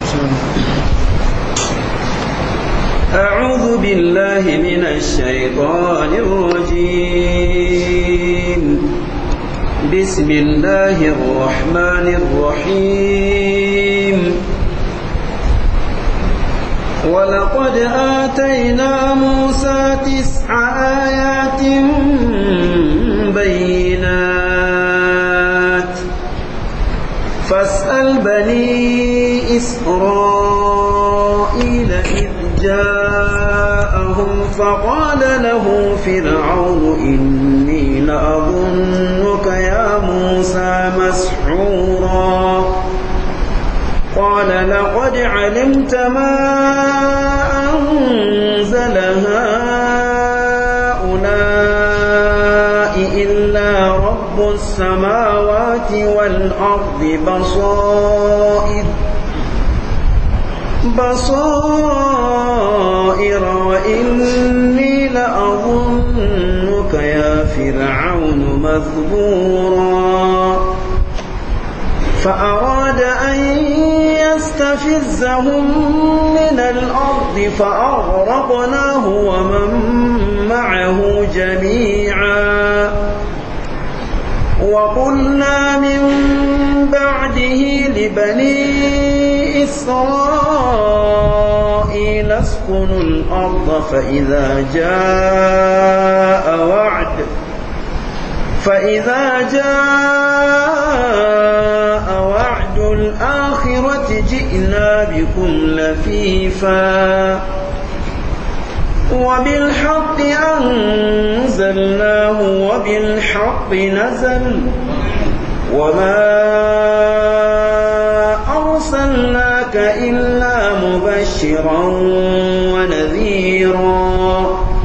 أعوذ بالله من الشيطان الرجيم بسم الله الرحمن الرحيم ولقد آتينا موسى تسع آيات بينات فاسأل بني إسرائيل إذ جاءهم فقال له فرعون إني لأظنك يا موسى مسحورا قال لقد علمت ما أنزل هؤلاء إلا رب السماوات والأرض بصائر بصائر وإني لأظنك يا فرعون مذبورا فأراد أن يستفزهم من الأرض فأغرقناه ومن معه جميعا وقلنا من بعده لبني إسرائيل اسكنوا الأرض فإذا جاء وعد فإذا جاء وعد الآخرة جئنا بكم لفيفا وبالحق أنزلناه وبالحق نزل وما أرسلناك إلا مبشرا ونذيرا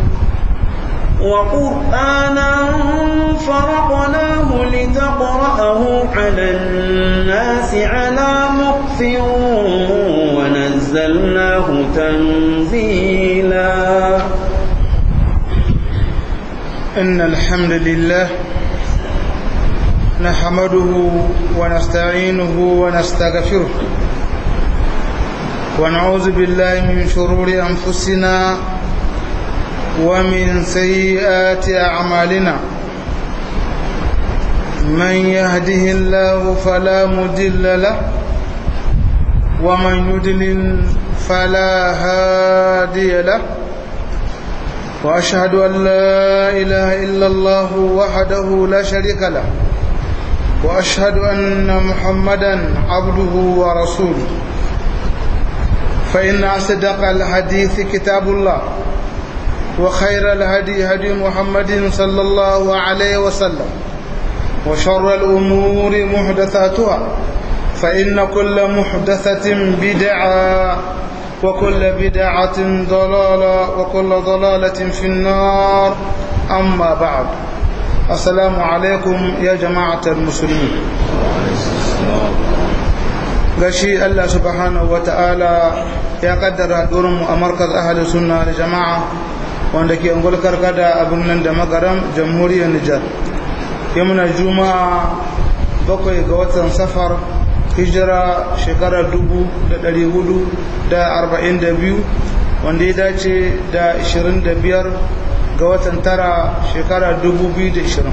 وقرآنا فرقناه لتقرأه على الناس على مقف ونزلناه تنزيلا إن الحمد لله نحمده ونستعينه ونستغفره ونعوذ بالله من شرور أنفسنا ومن سيئات أعمالنا من يهده الله فلا مدل له ومن يدلل فلا هادي له وأشهد أن لا إله إلا الله وحده لا شريك له وأشهد أن محمدا عبده ورسوله فإن أصدق الحديث كتاب الله وخير الهدي هدي محمد صلى الله عليه وسلم وشر الأمور محدثاتها فإن كل محدثة بدعة وكل بدعة ضلالة وكل ضلالة في النار أما بعد السلام عليكم يا جماعة المسلمين gashi Allah subhanahu wa ta'ala ya kaddara mu a markaz ahli sunna da jama'a wanda ke ungul karkada abin nan da magaram jamhuriyar Nijar yamuna juma'a bakwai ga watan safar hijira shekarar dubu da ɗari hudu da arba'in da biyu wanda ya dace da ishirin da biyar ga watan tara shekarar dubu biyu da ishirin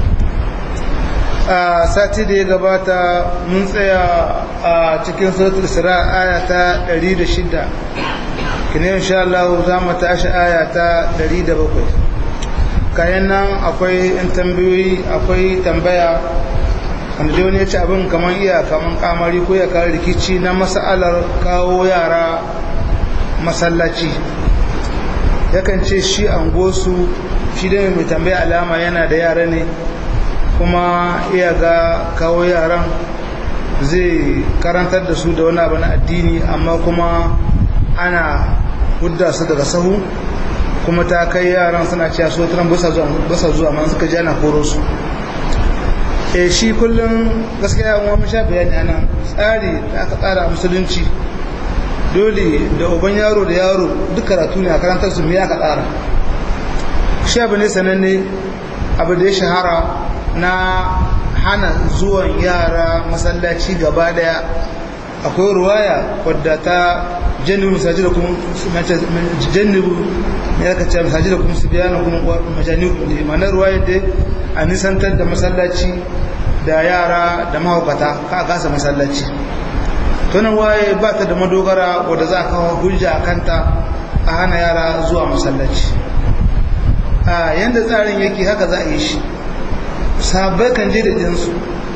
a sati da ya gabata mun tsaya a cikin suratul isra aya ta ɗari da shida kine insha Allah za mu tashi aya ta ɗari da bakwai kayan nan akwai in tambayoyi akwai tambaya wanda dai wani ya ci abin kamar iya kamar kamari ko ya kawo rikici na mas'alar kawo yara masallaci yakan ce shi an gosu shi da mai tambaya alama yana da yara ne kuma iya ga kawo yaran zai karantar da su da wani abu na addini amma kuma ana hudda su daga sahu kuma ta kai yaran suna cewa so tunan basa zuwa amma suka ji ana koro su e shi kullum gaskiya yawon wani sha bayani ana tsari da aka tsara a musulunci dole da uban yaro da yaro duk karatu ne a karantar su me aka tsara shi abu ne sananne abu da ya shahara na hana zuwan yara masallaci gaba daya akwai ruwaya wadda ta jannibu masajida kuma jannibu ne aka ce masajida kuma su biya na kuma majani kuma ma'anar ruwaya da a nisantar da masallaci da yara da mahaukata ka a kasa masallaci tunan waye ba ta da madogara wadda za a kawo hujja a kanta a hana yara zuwa masallaci a yadda tsarin yake haka za a yi shi sabai kan je da jinsu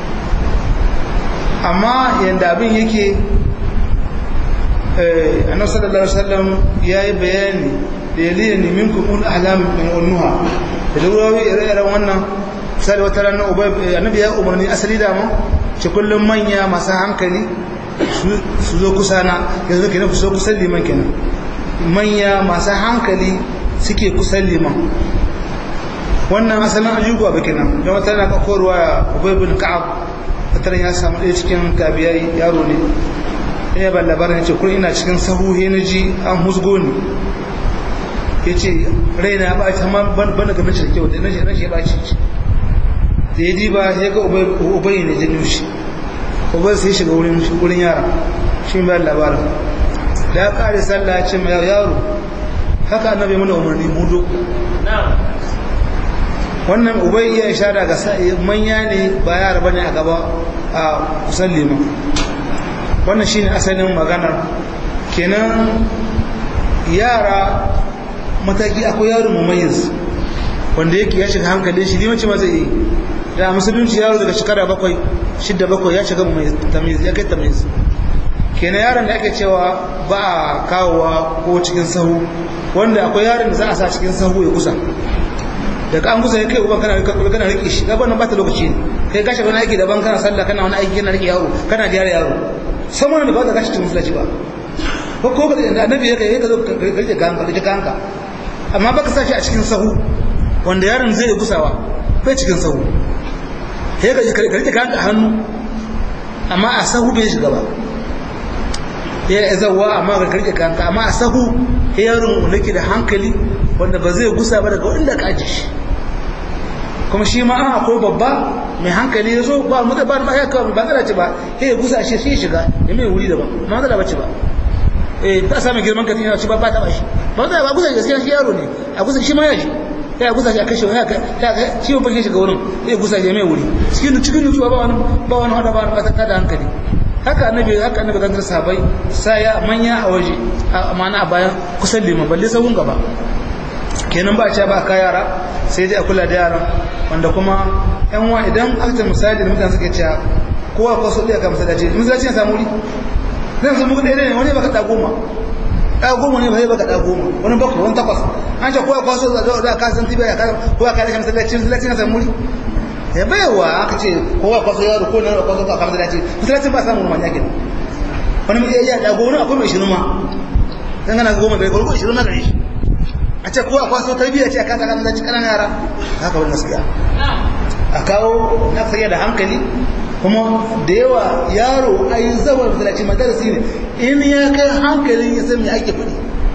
amma yadda abin yake annabi sallallahu alaihi wasallam yayi bayani da yalini minkum ul ahlam min unnuha da ruwawi ire-iren wannan sai wata ranar annabi ya umarni asali da mu ce kullum manya masu hankali su zo kusa na yanzu kenan su zo kusan liman kenan manya masu hankali suke kusan liman wannan asalin ajuguwa ba kenan don wata yana kakorowa ya ubay bin ka'ab wata ya samu ɗaya cikin tabiyai yaro ne ya ban labarin ce kun ina cikin sahu he na ji an husgo ni ya ce raina ya ɓaci amma ban daga nashi da kyau da nashi nashi ya ɓaci da ya diba ya ga ubayi ne janyo shi ubayi sai shiga wurin yara shi bayan labarin da ya ƙare sallah ya ce mai yaro haka annabi mana umarni mudo wannan ubai iya ishara ga manya ne ba yara bane a gaba a kusan liman wannan shine asalin maganar kenan yara mataki akwai yaro mumayyiz wanda yake ya shiga hankalin shi limanci ma zai yi da musulunci yaro daga shekara bakwai shidda bakwai ya shiga tamiz ya kai tamiz kenan yaron da ake cewa ba a kawowa ko cikin sahu wanda akwai yaron da za a sa cikin sahu ya kusa daga an kusa ya kai uban kana kana rike shi gaban nan ba ta lokaci ne kai gashi wani aiki daban kana sallah kana wani aiki kana rike yaro kana gyara yaro sama da ba ta gashi cikin musulunci ba ko ko da annabi ya kai ka zo ka rike kanka rike kanka amma baka sa shi a cikin sahu wanda yaron zai gusawa bai cikin sahu sai ka rike kanka hannu amma a sahu bai shiga ba ya zawa amma ka rike kanka amma a sahu yaron wanda ke da hankali wanda ba zai gusa ba daga inda ka aji shi kuma shi ma an akwai babba mai hankali ya zo ba mu da ba ma ya kawo ba zara ce ba sai ya gusa shi sai shiga ya mai wuri da ba ma zara bace ba eh ba samu girman ka tina ci ba ba ta ba shi ba zara ba gusa gaskiya shi yaro ne a gusa shi ma ya shi ya gusa shi a kashe ya ga shi ba shi shiga wurin ya gusa shi mai wuri cikin cikin nutsuwa ba wani ba wani hada ba wani ta da hankali haka annabi haka annabi kan sahabbai sai ya manya a waje amana a bayan kusan liman balle sabon gaba kenan ba a ce ba ka yara sai dai a kula da yaran wanda kuma yan wa idan aka misali da mutane suke cewa kowa ko so ɗaya ka masallaci masallaci ya samu wuri zan samu kuɗi ɗaya ne wani baka ɗa goma ɗa goma ne ba zai baka ɗa goma wani bakwai wani takwas an ce kowa kwaso da da ka san tibiya ka kowa ka rashin masallaci masallaci na samu wuri ya baiwa aka ce kowa kwaso yaro ko na kwaso ka masallaci masallacin ba samu rumaniya kenan wani mai iya ɗa goma akwai mai shirin ma dan gana goma bai ko shirin na gare shi a ce kowa kwaso tarbiyya ce a kasa kan zaci kanan yara haka wani gaskiya a kawo na tsaye da hankali kuma da yawa yaro a yi zawar masallaci madarasi ne in ya kai hankalin ya san me ake kuɗi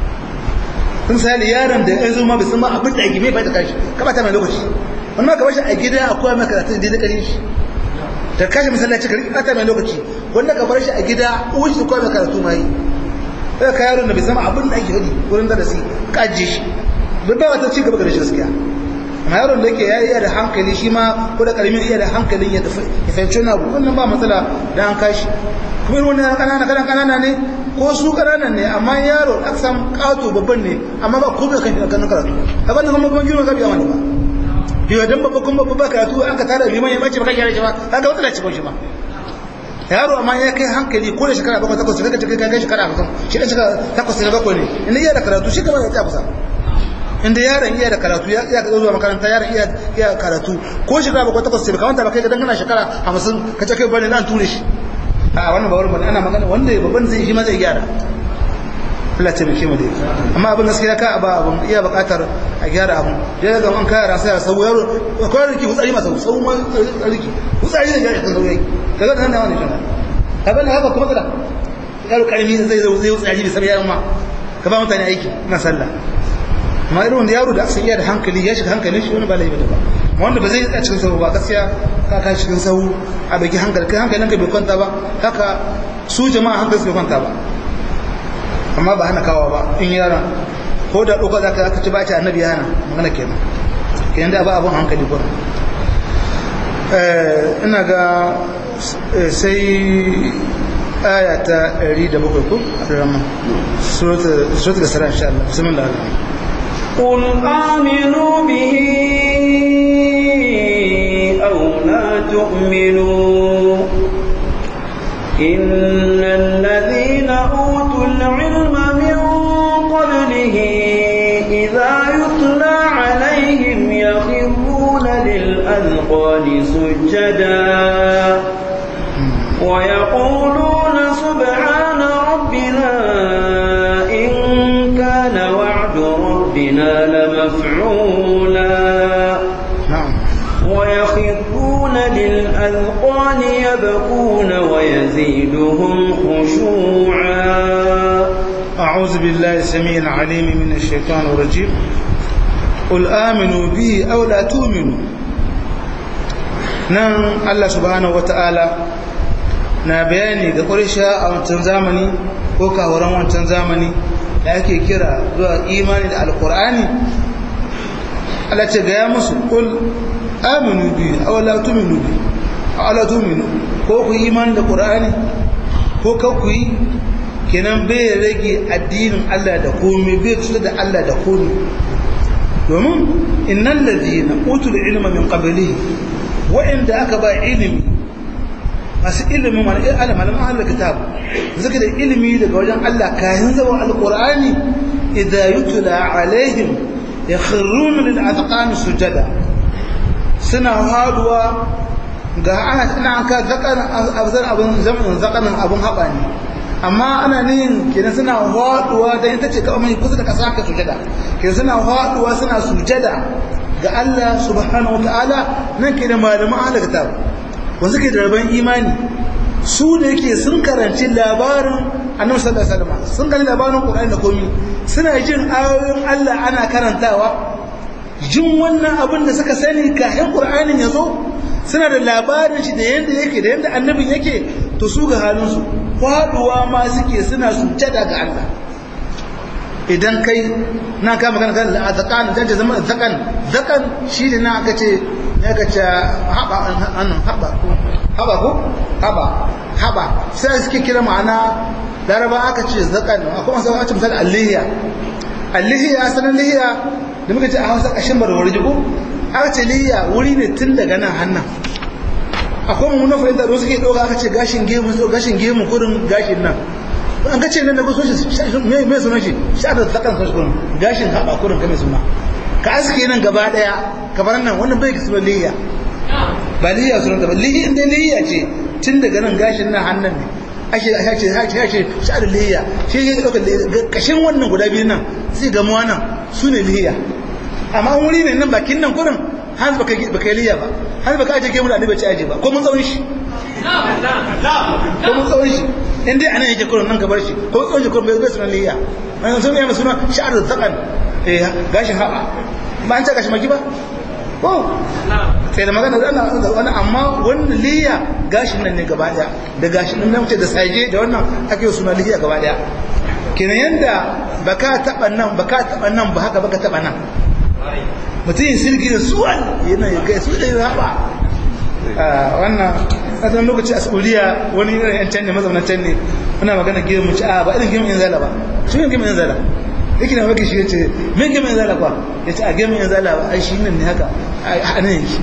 kun sali yaron da ya zo ma bai san ma abin da ake mai bai da kashi ka bata mai lokaci wani ma ka bashi a gida a koya mai karatun da ya shi da kashi masallaci ka bata mai lokaci wanda ka bar shi a gida uwan shi koya mai karatu ma yi sai ka yaron da bai san abin da ake kuɗi wurin darasi ka ajiye shi bai ba wata ci gaba da shi gaskiya amma yaron da yake ya iya da hankali shi ma ko da karamin iya da hankalin ya fahimci wani abu wannan ba matsala da an kashi kuma irin wannan kanana kanana kanana ne ko su kanana ne amma yaro aka samu kato babban ne amma ba ko bai kan shi kan karatu a banda kuma ban girma gabiya wani ba biyo dan babba kuma babba karatu an ka tara liman ya bace ba kan yare shi ba kaga wata da ci shi ba yaro amma ya kai hankali ko da shekara bakwai takwas sai ka kai kai shekara hamsin shi dan shekara takwas ne bakwai ne in iya da karatu shi kamar ya ta kusa inda yaron iya da karatu ya iya zuwa makaranta yaron iya iya karatu ko shekara bakwai takwas sai kamar ta kai dan kana shekara hamsin ka ce kai bane nan ture shi a wannan ba wurin ana magana wanda babban zai shi ma zai gyara Allah ta bike mu dai amma abin gaskiya ka ba abin iya buƙatar a gyara abin da ga an kaya rasa ya sau yaro ko riki hutsari masa sau ma riki hutsari da ya kan sauyi kaga nan wani kana kaga haka kuma kada yaro karimi zai zo zai hutsari bisa yaron ma ka ba mutane aiki na sallah amma irin wanda yaro da aka iya da hankali ya shiga hankalin shi wani ba laifi da ba wanda ba zai tsaya cikin sahu ba gaskiya ka kai cikin sahu a baki hankali kai hankalin ka bai kwanta ba haka su jama'a hankali su bai kwanta ba amma ba hana kawa ba in yaron ko da ɗauka za ka ci ba ta annabi ya hana magana kenan kenan da ba abin hankali gurin ina ga sai aya ta 107 ko a rama suratul isra insha Allah bismillah قل آمنوا به أو لا تؤمنوا إن الذين أوتوا العلم من قبله إذا يتلى عليهم يخرون للأذقان سجدا ويقولون سبحان ربنا إن كان وعد ربنا لمفعولا نعم ويخرون للأذقان يبكون ويزيدهم خشوعا أعوذ بالله السميع العليم من الشيطان الرجيم قل آمنوا به أو لا تؤمنوا nan Allah subhanahu wata'ala na bayani ga ƙurisha a wancan zamani ko kawaran wancan zamani da ake kira zuwa imani da alkur'ani Allah ce gaya musu ƙul aminu bi aw la tu'minu bi aw la tu'minu ko ku yi imani da qur'ani ko ka ku yi kenan bai rage addinin Allah da komai bai kusa da Allah da komai domin innal ladina utul ilma min qablihi wa'inda aka ba ilimi masu ilimin wani alam alam ahlul kitab zaka da ilimi daga wajen Allah kayan zaman alqur'ani idza yutla alaihim yakhruna lil azqan sujada suna haduwa ga ana ina an ka zakan abzan abun zaman zakan abun haba ne amma ana nin kenan suna haduwa da ita ce kawai mai kusa da kasa ka sujada kenan suna haduwa suna sujada ga Allah subhanahu wataala nan ke da malaman ahlul kitab wanda suke da rabon imani su da yake sun karanci labarin annabi sallallahu alaihi wasallam sun gani labarin Qur'ani da komai suna jin ayoyin Allah ana karantawa jin wannan abin da suka sani kafin Qur'anin ya zo suna da labarin shi da yanda yake da yanda annabin yake to su ga halin su faduwa ma suke suna sujjada ga Allah idan kai na ka magana kan zakan dan ta zama zakan zakan shi ne na aka ce ne aka ce haba annan haba ko haba ko haba haba sai suke kira ma'ana laraba aka ce zakan akwai wasu aka ce misali allihiya allihiya sanan lihiya da muka ce a hausa kashin barwar jigo aka ce lihiya wuri ne tun daga nan hannan akwai mummunan fahimta da suke ɗauka aka ce gashin gemu gashin gemu kurin gashin nan an ka ce nan da kusa shi mai suna shi sha da tsakan sun kurin gashin haɓa kurin ka mai suna ka aske nan gaba ɗaya kamar nan wannan bai kisa liya ba liya suna ta ba liya inda liya ce tun daga nan gashin nan hannun ne ake ake ake ake sha da liya shi ya ɗauka kashin wannan guda biyu nan sai gamuwa nan su ne liya amma an wuri ne nan bakin nan kurin hanzu baka yi liya ba hanzu baka aje gemu da annabi ce aje ba ko mun tsawon shi ko mun tsawon shi in dai anan yake kurin nan ka bar shi ko tsawon shi kurin bai suna liya an sun yi suna sha'ar da zakan eh gashin haɓa ba an ce gashi maki ba ko sai da magana da wani amma wannan liya gashin nan ne gaba daya da gashin nan wuce da saje da wannan ake yi suna liya gaba daya kenan yanda baka taba nan baka taba nan ba haka baka taba nan mutum yin sirgi da suwan yana ya kai su da ya haɓa wannan asalin lokaci a saudiya wani irin yan can ne mazaunan can ne muna magana gemu ci a ba irin gemu yan zala ba shi ne gemu yan zala yake na maki shi ya ce min gemu yan zala kwa ya ce a gemu yan zala ba ai shi nan ne haka a nan yake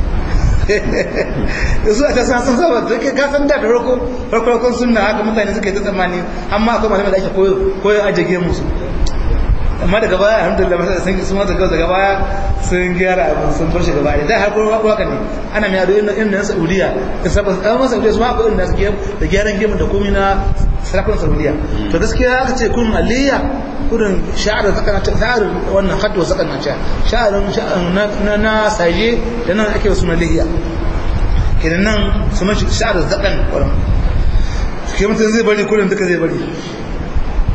da su a ta san saba da ke kasan da farko farkon sunna haka mutane suka yi ta tsammani amma akwai malamai da ake koyo ajiye gemu su amma daga baya alhamdulillah masa sun sun mata daga baya sun gyara abin sun bar shi gaba da har kuma haka ne ana mai ado irin irin Saudiya da sabon an masa Saudiya su ma akwai irin nasu da gyaran gemu da komai na sarakun Saudiya to gaskiya aka ce kun aliyya kudin sha'arar zakana ta tsarin wannan haddo zakana ta sha'arin na na saje da nan ake wasu maliya kenan nan su mashi sha'arar zakan wannan ke mutum zai bari kudin duka zai bari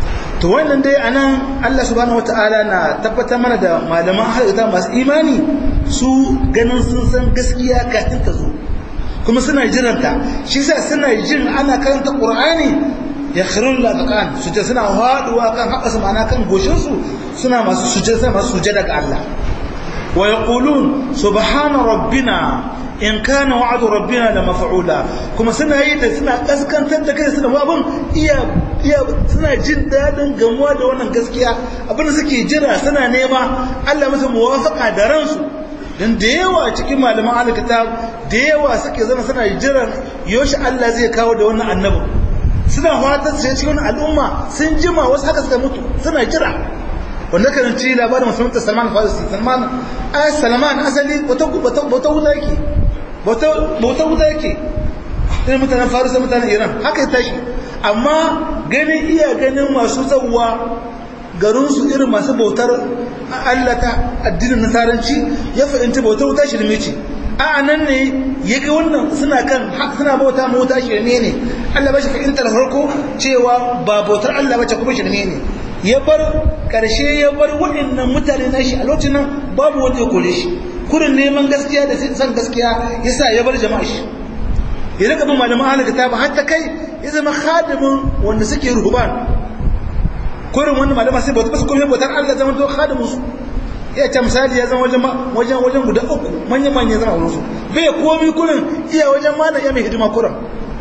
to wannan dai anan Allah subhanahu wataala na tabbatar mana da malaman hadita masu imani su ganin sun san gaskiya kafin ta zo kuma suna jiranta shi yasa suna jin ana karanta qur'ani ya khirun la taqan su ce suna haduwa kan haɓa su ma'ana kan goshin su suna masu sujada suna masu sujada ga Allah wa yaqulun subhana rabbina in kana wa'adu rabbina la maf'ula kuma suna yi da suna kaskantar da kai suna abun iya iya suna jin dadin gamuwa da wannan gaskiya abin da suke jira suna nema Allah musu muwafaqa da ransu dan da yawa cikin malaman alkitab da yawa suke zama suna jiran yoshi Allah zai kawo da wannan annabi suna fatan su cikin al'umma sun jima wasu haka suka mutu suna jira wanda kan ci labarin musulunta Salman Farisi Salman ai Salman asali wata wata wuta yake bauta wuta yake irin mutanen Farisa mutanen Iran haka ya tashi amma ganin iya ganin masu zawwa garinsu irin masu bautar Allah ta addinin nasaranci ya fahimci bautar wuta shirme ce a nan ne ya ga wannan suna kan suna bauta ma wuta shirme ne Allah ba shi fahimtar farko cewa ba bautar Allah ba ce kuma shirme ne ya bar karshe ya bar waɗannan mutane na shi a lokacin nan babu wanda ya kore shi kurin neman gaskiya da san gaskiya yasa ya bar jama'a shi ya rika bin malaman ahlul kitab hatta kai ya zama khadimin wanda suke ruhban kurin wanda malama sai bauta basu komai bautar Allah zama to khadimin su ya ce misali ya zama wajen wajen wajen guda uku manyan manyan zama wurin su bai komai kurin iya wajen malam ya mai hidima kurin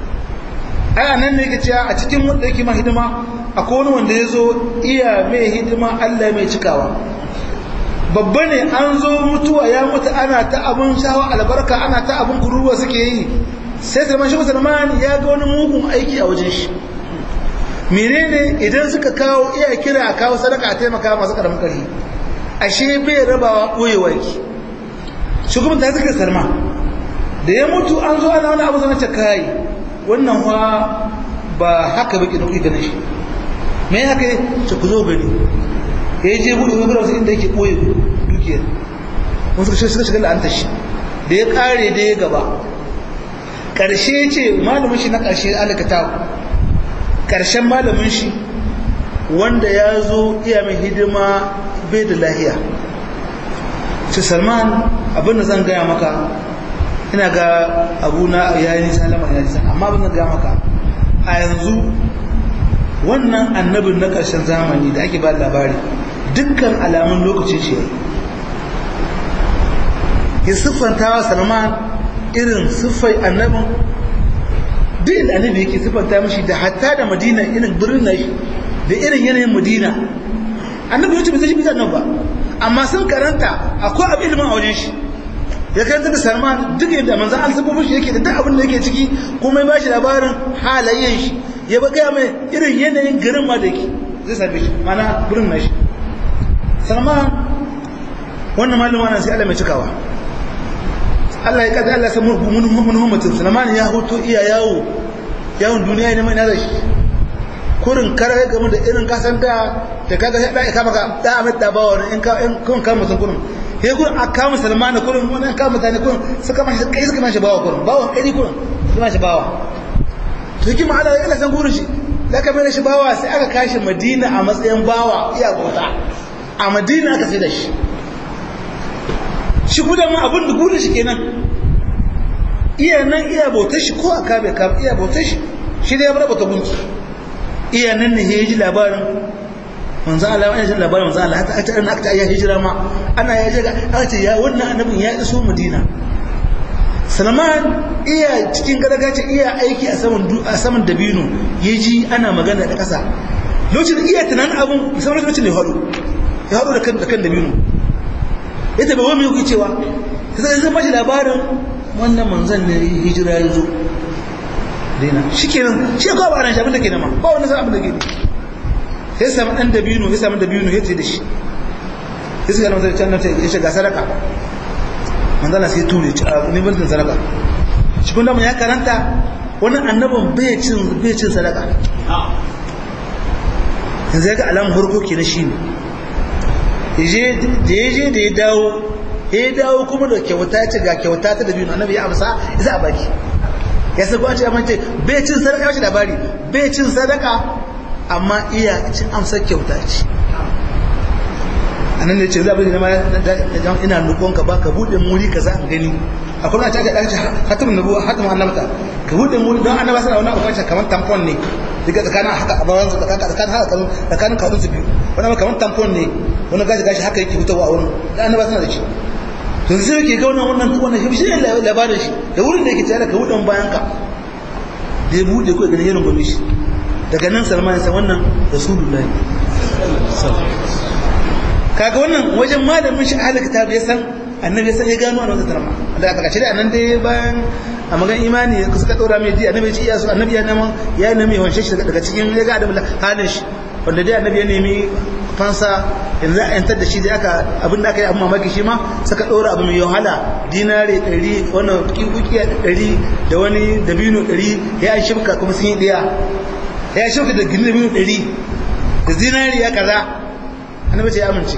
ai anan ne yake cewa a cikin wanda yake ma hidima akwai wani wanda ya zo iya mai hidima Allah mai cikawa babba ne an zo mutuwa ya mutu ana ta abun shawa albarka ana ta abun kururuwa suke yi sai Salman shi Salman ya ga wani mugun aiki a wajen shi menene idan suka kawo iya kira a kawo sadaka a taimaka masu karamin kari ashe bai rabawa ɓoyewa ki shi kuma ta suka sarma da ya mutu an zo ana wani abu zana ce kai wannan wa ba haka baki da kuke ganin shi me haka ne ce ku zo gani ya je buɗe wani wasu inda yake ɓoye dukiyar wani suka suka shiga la'antar shi da ya ƙare da ya gaba ƙarshe ce malamin shi na ƙarshe alakata ƙarshen malamin shi wanda ya zo iya mai hidima bai da lahiya ce salman abin da zan gaya maka ina ga abuna ya yi nisa lamar ya nisa amma abin da gaya maka a yanzu wannan annabin na ƙarshen zamani da ake ba labari dukkan alamun lokacin shi ya siffanta wa salman irin siffai annabin duk inda annabi yake siffanta mashi da hatta da madina irin birnin nashi da irin yanayin madina annabi yace bai san shi bisa nan ba amma sun karanta akwai abin ilimin a wajen shi ya karanta da salman duk yadda manzan an sabbo shi yake da duk abin da yake ciki kuma ya bashi labarin halayen shi ya ba gaya mai irin yanayin garin ma da yake zai same shi mana birnin nashi salman wannan malama na sai Allah mai cikawa Allah ya kada Allah san mun mutum salman ya hoto iya yawo yawon duniya ne mai nazari kurin kare game da irin kasan da da kaga sai dai kama ka da amit da bawo in ka in kun ka mutum kurin he kurin aka musulmana kurin wannan ka mutane kurin suka mashi kai suka mashi bawo kurin bawo kai kurin suka mashi bawo to yake ma Allah ya san gurin shi da ka mai shi bawa sai aka kashi Madina a matsayin bawa iya gota a Madina aka sai da shi shi gudan ma abin da gurin shi kenan iya nan iya bautar shi ko aka bai ka iya bautar shi shi da ya bar bautar gunki iya nan ne ya ji labarin manzo Allah ya ji labarin manzo Allah hatta aka aka ya hijira ma ana ya ga aka ce ya wannan annabin ya iso Madina Salman iya cikin gargace iya aiki a saman a saman dabino yaji ana magana da kasa lokacin iya tunanin abun musamman lokacin da ya hado ya hado da kan da kan dabino yace ba wani yake cewa sai zan bashi labarin wannan manzon ne hijira ya zo daina shi kenan shi kawai ba ran shi abin da ke nama ba wani san abin da ke ne sai samu dan dabino ya samu dabino ya ce da shi ya suka lamar can nata ya shiga sadaka manzala sai ture ci a ni bantin sadaka shi kun ya karanta wani annabin bai cin bai cin sadaka yanzu ya ga alamun farko ke na shi ne da ya je da ya dawo ya dawo kuma da kyauta ya ce ga kyauta ta dabino annabi ya amsa ya za a baki ya sai kwace amma ce bai cin sadaka shi labari bai cin sadaka amma iya cin amsar kyauta ce anan ne ce za bari na ina nukon ka ba ka bude muri ka za a gani akwai na ta ga dace hatimin nabuwa hatimin annabta ka bude muri don annaba suna wani abubuwan kamar tampon ne daga tsakanin haka a bayan su tsakanin haka kanu tsakanin kawun su biyu wani kamar tampon ne wani gaji gashi haka yake fitowa a wurin da annaba suna da shi to sai yake ga wannan wannan wannan shi ne labarin shi da wurin da yake tare ka wudan bayan ka da ya bude ko ganin yaron gobe shi daga nan salman sai wannan rasulullahi kaga wannan wajen malamin shi ahli kitab ya san annabi sai ya gano wannan tarma da aka kace da nan dai bayan a magan imani suka dora mai ji annabi ya ce iya su annabi ya nema ya nemi wanshe shi daga cikin ya ga adam halin shi wanda dai annabi ya nemi fansa yanzu a yantar da shi da aka abin da aka yi abin mamaki shi ma suka ɗora abu mai wahala dinare ɗari wannan kikiya ɗari da wani dabino ɗari ya yi shimka kuma sun yi ɗaya ya yi shimka da gini dabino ɗari da zinari ya kaza annabi ce ya amince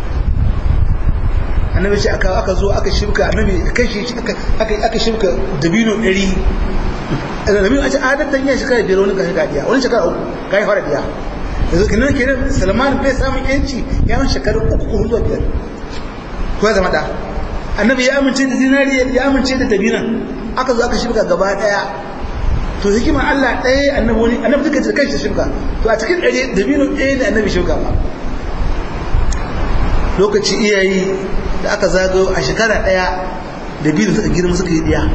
annabi ce aka aka zo aka shimka annabi kai shi aka shimka dabino ɗari dabino a ce adadin yin shekara biyar wani gashi gadiya wani shekara uku gashi fara biya yanzu kinan kenan salman bai samun yanci yawon shekaru uku ko zuwa biyar ko ya zama da annabi ya amince da zinari ya amince da dabinan aka zo aka shirka gaba daya to hikimar Allah ɗaya annabi wani annabi duka da kanshi shirka to a cikin ɗari dabino ɗaya da annabi shirka ba lokaci iyayi da aka zagayo a shekara ɗaya dabino suka girma suka yi ɗaya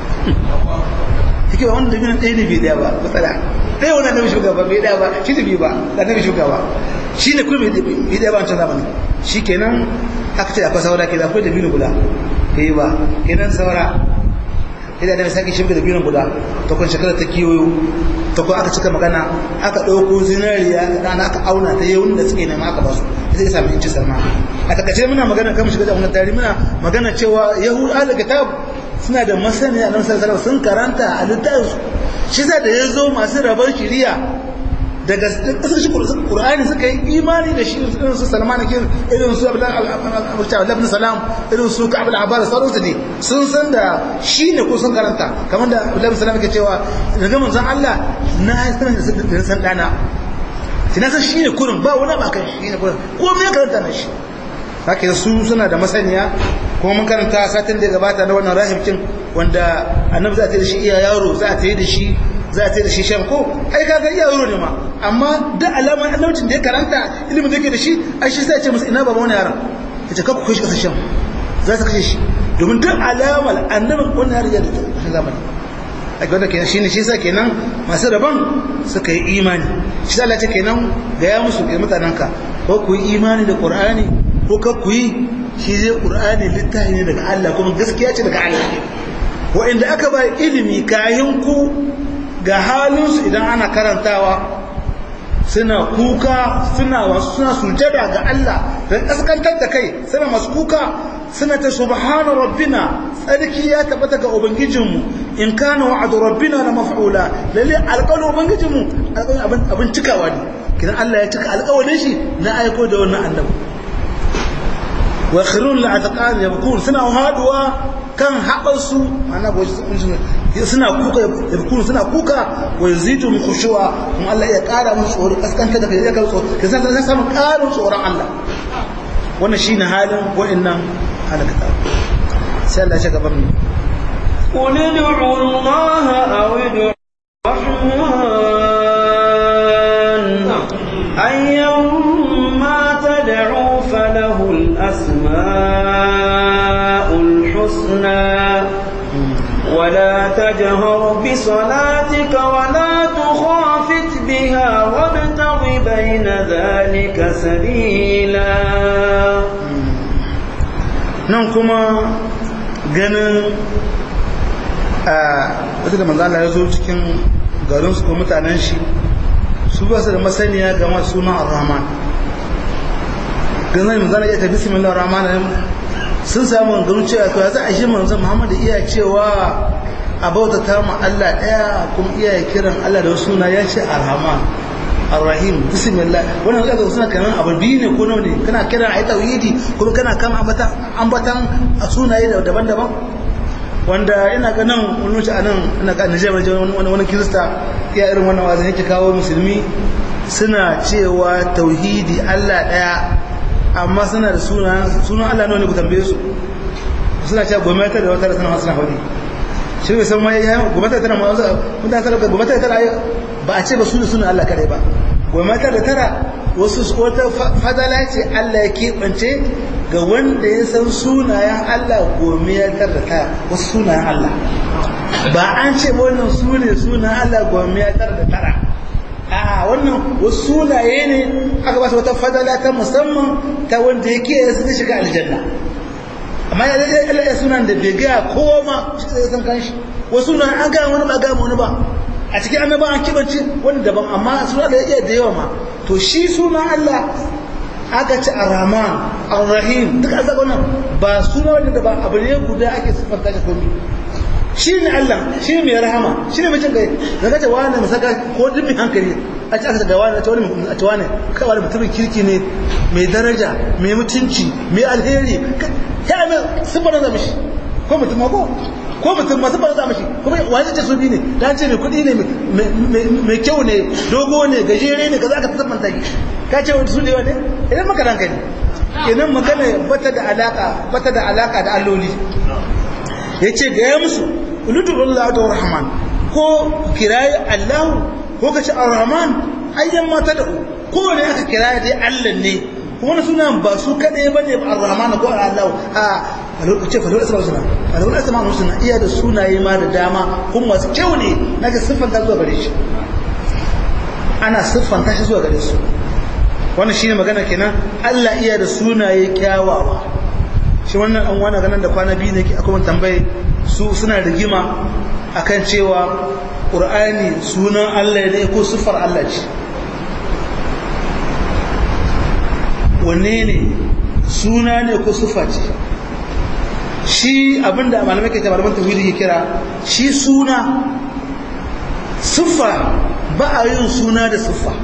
hikima wanda dabinon ɗaya ne bai ɗaya ba matsala ɗaya wani annabi shugaba bai ɗaya ba shi da biyu ba da annabi shugaba shi ne kuma bai ɗaya ba wancan zamanin shi kenan aka ce akwai saura ke da akwai dabino guda bai yi ba kenan saura idan annabi sake shimfi dabino guda ta kun shekara ta kiwoyo ta kun aka cika magana aka ɗauko zinariya da aka auna ta yawun da suke nema aka ba su sai ya sami inci salma a takaice muna magana kan shiga da wannan tarihi muna magana cewa yahudu ahli kitab suna da masaniya nan sallallahu sun karanta a littafinsu shi sa da ya zo masu rabar shiriya daga kasar shi qur'ani suka yi imani da shi irin su salman kin irin su abdullahi ibn salam irin su ka'ab al-abbas sauransu ne sun san da shi ne ko sun karanta kamar da abdullahi ibn salam ke cewa daga manzon Allah na sanar da san dana na san shi ne kurin ba wani ba kan shi ne kurin ko me karanta na shi haka su suna da masaniya kuma mun karanta satin da gabata na wannan rahibcin wanda annabi za ta yi da shi iya yaro za ta yi da shi za ta yi da shi shan ko ai kaga iya yaro ne ma amma da alamar annabcin da ya karanta ilimin da yake da shi ai shi sai ya ce musu ina baba wani yaron ya ce kakku kai shi kasar shan za su kashe shi domin duk alamar annabin wannan yaron ya da ta zamani a wanda kenan shine shi yasa kenan masu rabon suka yi imani shi Allah ce kenan ga ya musu ga mutananka ko ku yi imani da Qur'ani ko ka ku yi shi zai Qur'ani littafi ne daga Allah kuma gaskiya ce daga Allah wa'inda aka ba ilimi kayan ku ga halinsu idan ana karantawa suna kuka suna wasu suna sujada ga Allah da kaskantar da kai suna masu kuka suna ta subhana rabbina tsarki ya tabbata ga ubangijinmu in kana wa'adu rabbina la maf'ula lalle alƙawarin ubangijinmu alƙawarin abin cikawa ne kidan Allah ya cika alƙawarin shi na aiko da wannan annabi wa khirun la atqan yabkun suna haduwa kan haɓarsu mana suna kuka yabkun suna kuka wa yazidu min khushu'a kuma Allah ya ƙara musu tsoro kaskanta da kai ya kawo tsoro ka san san samu ƙarin tsoron Allah wannan shine halin wa'annan halakata sai Allah ya shiga ban قل ادعوا الله أو ادعوا الرحمن أيما تدعوا فله الأسماء الحسنى ولا تجهر بصلاتك ولا تخافت بها وابتغ بين ذلك سبيلا nan kuma ganin a wata da manzana ya zo cikin garinsu ko mutanen shi su ba su da masaniya game da sunan ar-rahman ganin manzana ya tafi bismillah ar-rahman sun samu ganin cewa to za a shi manzon Muhammad iya cewa a bauta ta mu Allah daya kuma iya kiran Allah da wasu suna ya ce ar-rahman ar-rahim bismillah wannan kaga suna kaman abu biyu ne ko nawa ne kana kiran ayi tauhidi kuma kana kama ambatan ambatan sunaye daban-daban wanda ina ga nan wani wuce a nan ina ga Nijar wani wani kirista iya irin wannan wazin yake kawo musulmi suna cewa tauhidi Allah daya amma suna da sunan sunan Allah ne ku tambaye su suna cewa gwamnati da wata suna suna hudi shi ne san mai ya gwamnati tana ma mutane tana gwamnati tana ba a ce ba sunan sunan Allah kadai ba gwamnati da tara wasu wata fadala ce Allah ya keɓance ga wanda ya san sunayen Allah gome ya tar da tara wasu sunayen Allah ba an ce wannan su ne sunayen Allah gome ya tar da tara a wannan wasu sunaye ne aka ba su wata fadala ta musamman ta wanda ya ke su shiga aljanna amma ya zai Allah ya sunan da bai gaya kowa ma shi zai san kanshi wasu sunan an gaya wani ba gaya wani ba a cikin annaba an kibanci wani daban amma suna da iya da yawa ma to shi sunan Allah aka ci ar-rahman ar-rahim duk an zaɓa nan ba suna wanda ba abu ne guda ake siffanta shi komi shi ne Allah shi ne mai rahama shi ne mai jin gai da kace wani musaka ko duk mai hankali a ci aka ga wani a ci wani a ci wani kai wani mutumin kirki ne mai daraja mai mutunci mai alheri ya mai siffar da mishi ko mutum ma ko ko mutum masu ba za mashi kuma wani ce su bi ne da ce mai kuɗi ne mai kyau ne dogo ne gajere ne ka za ka tsamman taki ka ce wani su ne wani idan maka ranka ne idan magana bata da alaka bata da alaka da alloli ya ce ga ya musu ulutu Allah da rahman ko kirayi Allah ko ka ce ar-rahman ayyan mata da ko ne aka kirayi dai Allah ne kuma wani suna ba su kaɗai ba ne ar-rahman ko Allah a ce falwar asma suna falwar asma suna iya da sunaye ma da dama kuma masu kyau ne na ga siffanta zuwa gare shi ana siffanta shi zuwa gare su wannan shine magana kenan Allah iya da sunaye kyawawa shi wannan an wani ganin da kwana biyu ne akwai wani tambaye su suna rigima akan cewa Qur'ani sunan Allah ne ko siffar Allah ce wanne ne suna ne ko siffa ce shi abinda malamai ke malaman tauhidi ke kira shi suna siffa ba a yin suna da siffa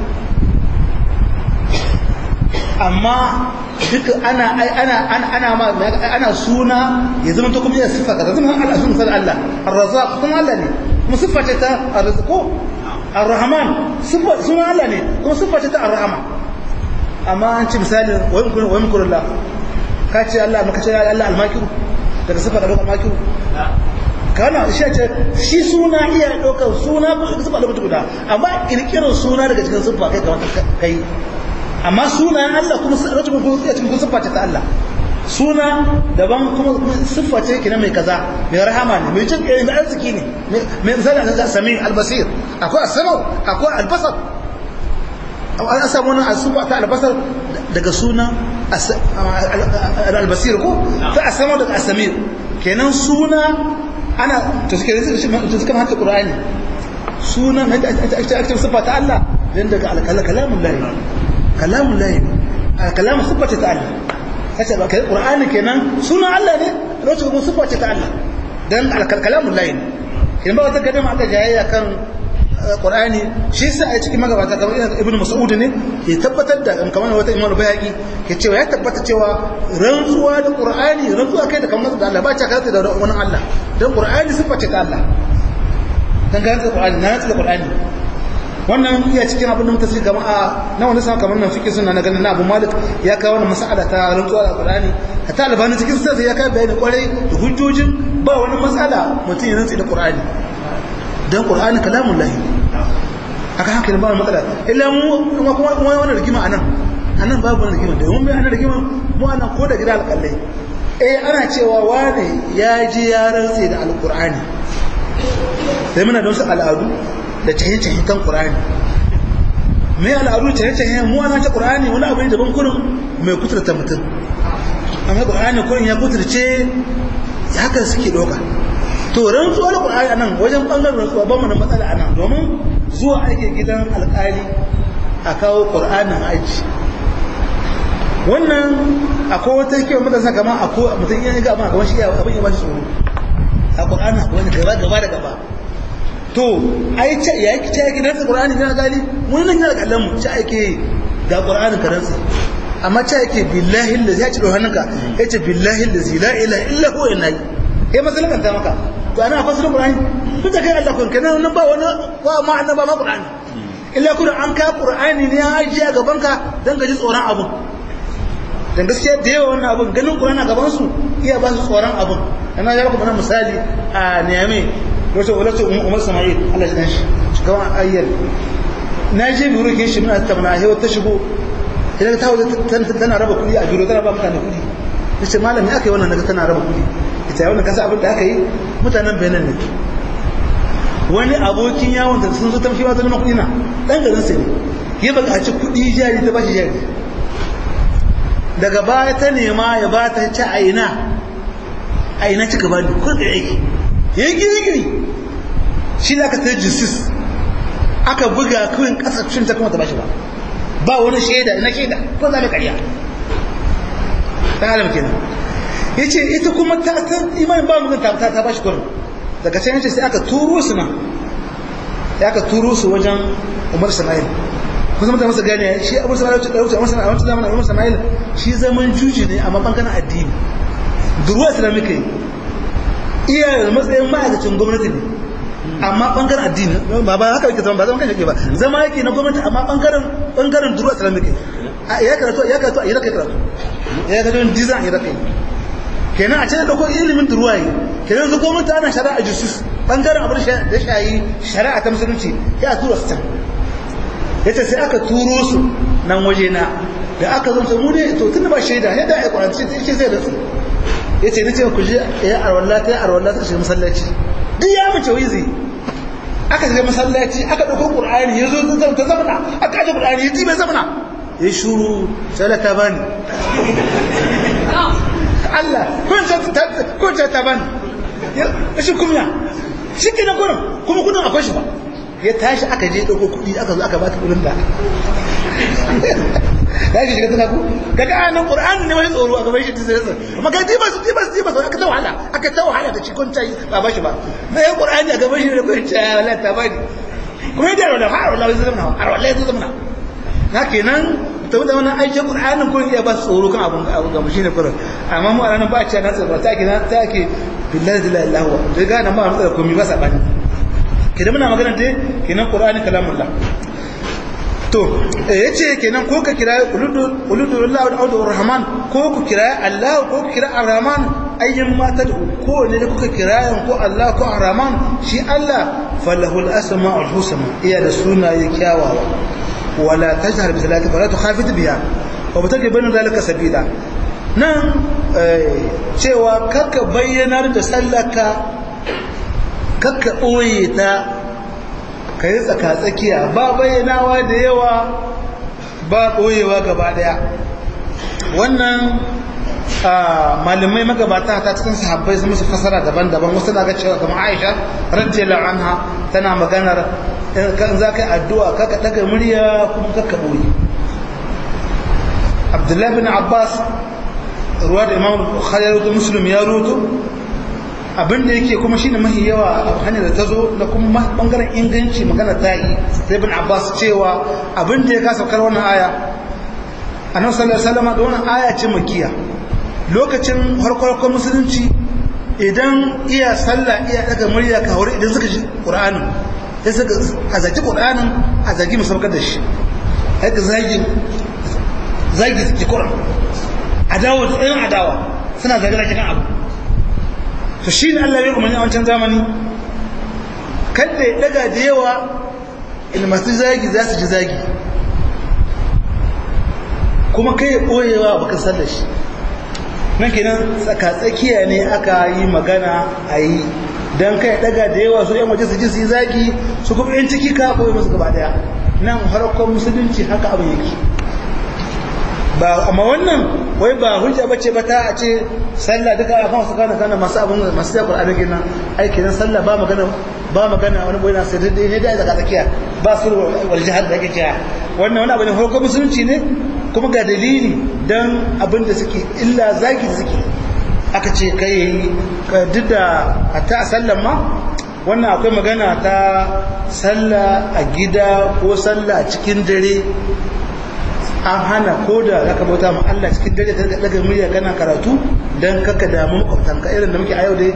amma duka ana ana ana ma ana suna ya zama to kuma ya siffa kaza zama Allah sun san Allah ar-razzaq kuma Allah ne kuma siffa ce ta ar-rizqu ar-rahman siffa suna Allah ne kuma siffa ce ta ar-rahman amma an ci misali wa yamkurullah ka ce Allah maka ce Allah al-makiru daga sifa da dokar makiru kana shi ce shi suna iya dokar suna ko sifa da mutu guda amma kirkirar suna daga cikin sifa kai kamar kai amma sunayen Allah kuma rajin ko ya cikin sifa ce ta Allah suna daban kuma siffa ce kina mai kaza mai rahama ne mai jin kai mai arziki ne mai misali da sami al-basir akwai as-sama akwai al-basar an samu wani asuba ta albasar daga suna albasir ko ta asama daga asamir kenan suna ana to suke to suka hanta qur'ani suna ake ake sifa ta Allah dan daga kalamun lahi kalamun lahi kalamun sifa ta Allah kace ba kai qur'ani kenan suna Allah ne lokacin kuma sifa ta Allah dan kalamun lahi kenan ba wata kadama aka jayayya kan Qur'ani shi yasa a cikin magabata kamar Ibn Mas'ud ne ke tabbatar da kamar wata Imam Bayhaqi ke cewa ya tabbata cewa rantsuwa da Qur'ani rantsuwa kai da kamar da Allah ba ta kai da wani Allah dan Qur'ani sifa ce ta Allah dan ga da Qur'ani na da Qur'ani wannan iya cikin abin da muka sani kamar a na wani sama kamar nan fikin sunna na ganin na Abu Malik ya kawo wannan mas'ala ta rantsuwa da Qur'ani hatta albani cikin sai ya kai bayani kwarai da hujjojin ba wani mas'ala mutum ya rantsi da Qur'ani dan qur'ani kalamun lahi haka haka ne ba matsala illa mu kuma kuma wannan rigima anan anan babu wannan rigima domin mai anan rigima mu anan ko da gida alƙallai eh ana cewa wane ya ji ya rantse da alqur'ani sai muna da wasu al'adu da cahin-cahin kan qur'ani mai al'adu cahin-cahin mu ana ta qur'ani wani abu ne daban kurin mai kuturta mutum amma qur'ani kurin ya kuturce haka suke doka to rantsuwar Qur'ani anan wajen bangaren rantsuwa ba mu da matsala anan domin zuwa ake gidan alƙali a kawo Qur'anin aji wannan akwai wata yake mutan sa kamar akwai mutum ya ga amma kamar shi abin ya ba shi tsoro a Qur'ani akwai wani gaba gaba da gaba to ai ce ya yi ce yake rantsa Qur'ani ga gali mun nan yana kallon mu ce ake ga Qur'ani ka rantsa amma ce yake billahi allazi ya ci do hannunka yace billahi allazi la ilaha illa huwa inna kai masalan ta maka to ana akwai sunan Qur'ani kun ta kai Allah kun kenan nan ba wani ba ma annaba ma Qur'ani illa kuma an ka qur'ani ne ya ajiye a gaban ka dan gaji tsoron abun dan gaskiya da yawa wannan abun ganin qur'ani a gaban su iya ba su tsoron abun ina ya baka misali a Niamey wato wato Umar Sama'il Allah ya shi kaman ayyar na je biro ke shi muna tattauna hewa ta shigo idan ta wuce tana raba kuɗi a biro tana ba mutane kuɗi nace malam me aka yi wannan naga tana raba kuɗi ita wannan kasa abin da aka yi mutanen Benin ne wani abokin yawon da sun zo tafi wata neman kuɗi na ɗan garin sai ne ya baka ci kuɗi jari ta bashi jari daga baya ta nema ya ba ta ci aina aina cika bani ko da aiki ya yi giri-giri shi da aka ta justice aka buga kawai kasashen ta kuma ta bashi ba ba wani shaida ina shaida ko za mu karya ta halar kenan ya ce ita kuma ta imanin ba mu ta ta bashi kurin daga can yace sai aka turo su nan sai aka turo su wajen Umar Sama'il kusa mutane masa gane shi Abu Sama'il ce dauce Umar Sama'il a wancan zamanin Umar Sama'il shi zaman juji ne amma bangaren addini duruwa islamika yi iya matsayin ma'aikacin gwamnati ne amma bangaren addini ba ba haka yake zama ba zama kan yake ba zama yake na gwamnati amma bangaren bangaren duruwa islamika yi ya karatu ya karatu a iraka ya karatu ya karatu design a iraka yi kenan a can da kuma ilimin durwaye kenan su gwamnati ana shari'a justice bangaren abin da shayi shari'a ta musulunci ya tura su can ya ce sai aka turo su nan waje na da aka zo mu ne to tun da ba shaida yadda a kwanci shi zai da su ya ce nace ku je ya arwalla ta arwalla ta shiga masallaci duk ya mace wizi aka shiga masallaci aka dauko qur'ani ya zo ta zamana aka aje qur'ani ya tibe zamana ya shuru sai ta bani Allah kun ta kun ta ta bani shi kumya shi kenan gurin kuma kudin akwai shi ba ya tashi aka je dauko kudi aka zo aka ba ta kudin da ya shi shiga tana ku kaga anan qur'ani ne wani tsoro a gaban shi sai sai amma kai diba su diba su diba su aka ta wahala aka ta wahala da cikon tai ba ba shi ba na yi qur'ani a gaban shi da kun ta wallahi ta bani kuma da wallahi har wallahi zai zama har wallahi zai zama na kenan ta da wannan aikin qur'anin kun iya ba su tsoro kan abun abu ga shi ne kurin amma mu a ranar ba a ce na tsoro ta ke na ta ke billahi la ilaha illallah da ga na ma da komai ba sabani kidan muna magana dai kenan qur'ani kalamullah to yace kenan ko ka kira uludullah wa audur rahman ko ku kira Allah ko ku kira ar-rahman ayyan ma tad'u ko ne da kuka kira ko Allah ko ar-rahman shi Allah falahul asmaul husna iya da sunaye kyawawa wala tajhar bi salatika wala tukhafit biha wa bataki bayin zalika sabila nan cewa kakka bayyanar da sallaka kakka ɓoye ta ka yi tsakatsakiya ba bayyanawa da yawa ba ɓoyewa gaba ɗaya wannan malamai magabata ta cikin sahabbai sun musu fasara daban-daban wasu na ga cewa kamar aisha radiyallahu anha tana maganar kan za ka yi addu'a kaka daga murya kuma kakka ɓoye abdullahi bin abbas ruwa da imam bukhari ya rutu muslim ya rutu abinda yake kuma shine mahi yawa a hanyar da ta zo da kuma bangaren inganci magana ta yi sai bin abbas cewa abinda ya kasa kar wannan aya annabi sallallahu alaihi wasallam da wannan aya ce makiya lokacin harkar musulunci idan iya sallah iya daga murya ka haure idan suka ji qur'anin sai suka a zaki qur'anin a zaki musabbakar da shi haka zagi zagi suke qur'an adawa da tsayin adawa suna zagara cikin abu to shi ne Allah ya umarni a wancan zamani kada ya daga da yawa in masu zagi za su ji zagi kuma kai ya ɓoyewa baka san da shi nan kenan tsakatsakiya ne aka yi magana a yi don kai daga da yawa su yan waje su ji su yi zagi su kuma yan ciki ka koyi musu gaba daya nan harkar musulunci haka abin yake ba amma wannan wai ba hujja bace ba ta a ce sallah duka a kan su kana kana masu abun masu da Qur'ani kenan ai kenan sallah ba magana ba magana wani boye na sai dai ne da daga tsakiya ba su wal jihad da yake cewa wannan wani abu ne farko musulunci ne kuma ga dalili dan abin da suke illa zaki da suke aka ce kai duk da hatta a sallan ma wannan akwai magana ta sallah a gida ko sallah a cikin dare an hana ko da za ka bauta ma Allah cikin dare ka daga murya kana karatu dan kaka damu makwabtanka irin da muke a yau dai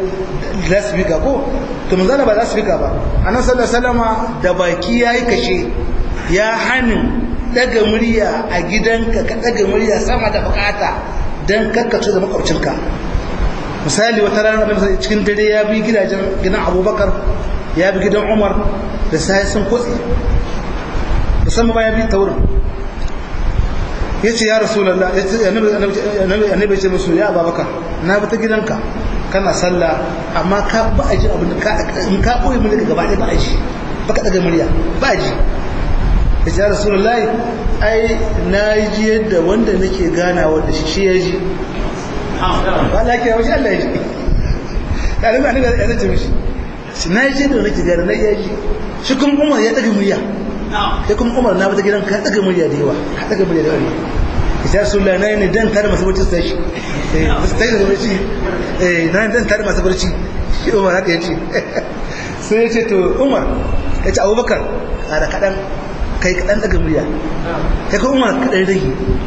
lasfika ko to mun zana ba lasfika ba annabi sallallahu alaihi wasallama da baki yayi kashe ya hanin daga murya a gidanka ka daga murya sama da bukata don kakkace da makwabcinka misali wata rana da cikin dare ya bi gidajen gidan abubakar ya bi gidan umar da sai sun kotse musamman ba ya bi ta wurin ya ce ya rasulallah ya ce annabi ce musu ya abubakar na bi ta gidanka kana sallah amma ka ba a ji abin da in ka ɓoye mulki gaba ɗaya ba a ji ba ka ɗaga murya ba a ji ya ce ya rasulallah ai na ji yadda wanda nake ganawa da shi shi ya ji ba Allah ke wasu Allah ya ji ya rabu annabi ya zace mishi shi na ji da nake gana na iya ji shi kuma Umar ya ɗaga murya sai kuma Umar na bata gidan ka ɗaga murya da yawa ka ɗaga murya da yawa ya Rasulullah na ne dan tare masu barci sai shi eh sai da barci eh na dan tare masu barci shi Umar haka yace sai ya ce to Umar ya ce Abubakar kada kadan kai kadan daga murya kai ko Umar kadan rage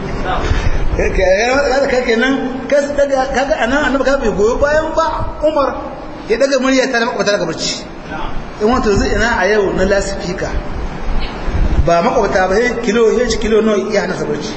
kai kai kenan kai daga kaga anan annabi ka bai goyo bayan ba Umar ya daga murya ta da makwata daga barci in wato zai ina a yau na lasifika ba makwabta ba sai kilo ya ci kilo nawa ya hana sabarci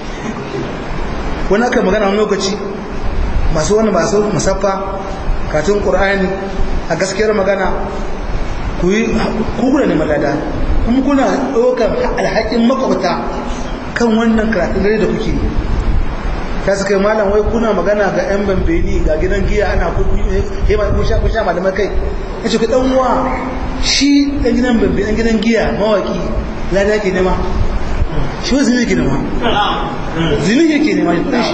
wani aka magana wani lokaci masu wani masu musaffa katun ƙur'ani a gaskiyar magana ku yi kukuna ne malada kuma kuna ɗaukar alhakin makwabta kan wannan karatun dare da kuke ta suka yi malam wai kuna magana ga 'yan bambeni ga gidan giya ana kun sha malamai kai ya ce ku ɗan wa shi ɗan gidan bambeni ɗan gidan giya mawaki lada ke nema shi wa zini ke nema zini ke nema ya kudin shi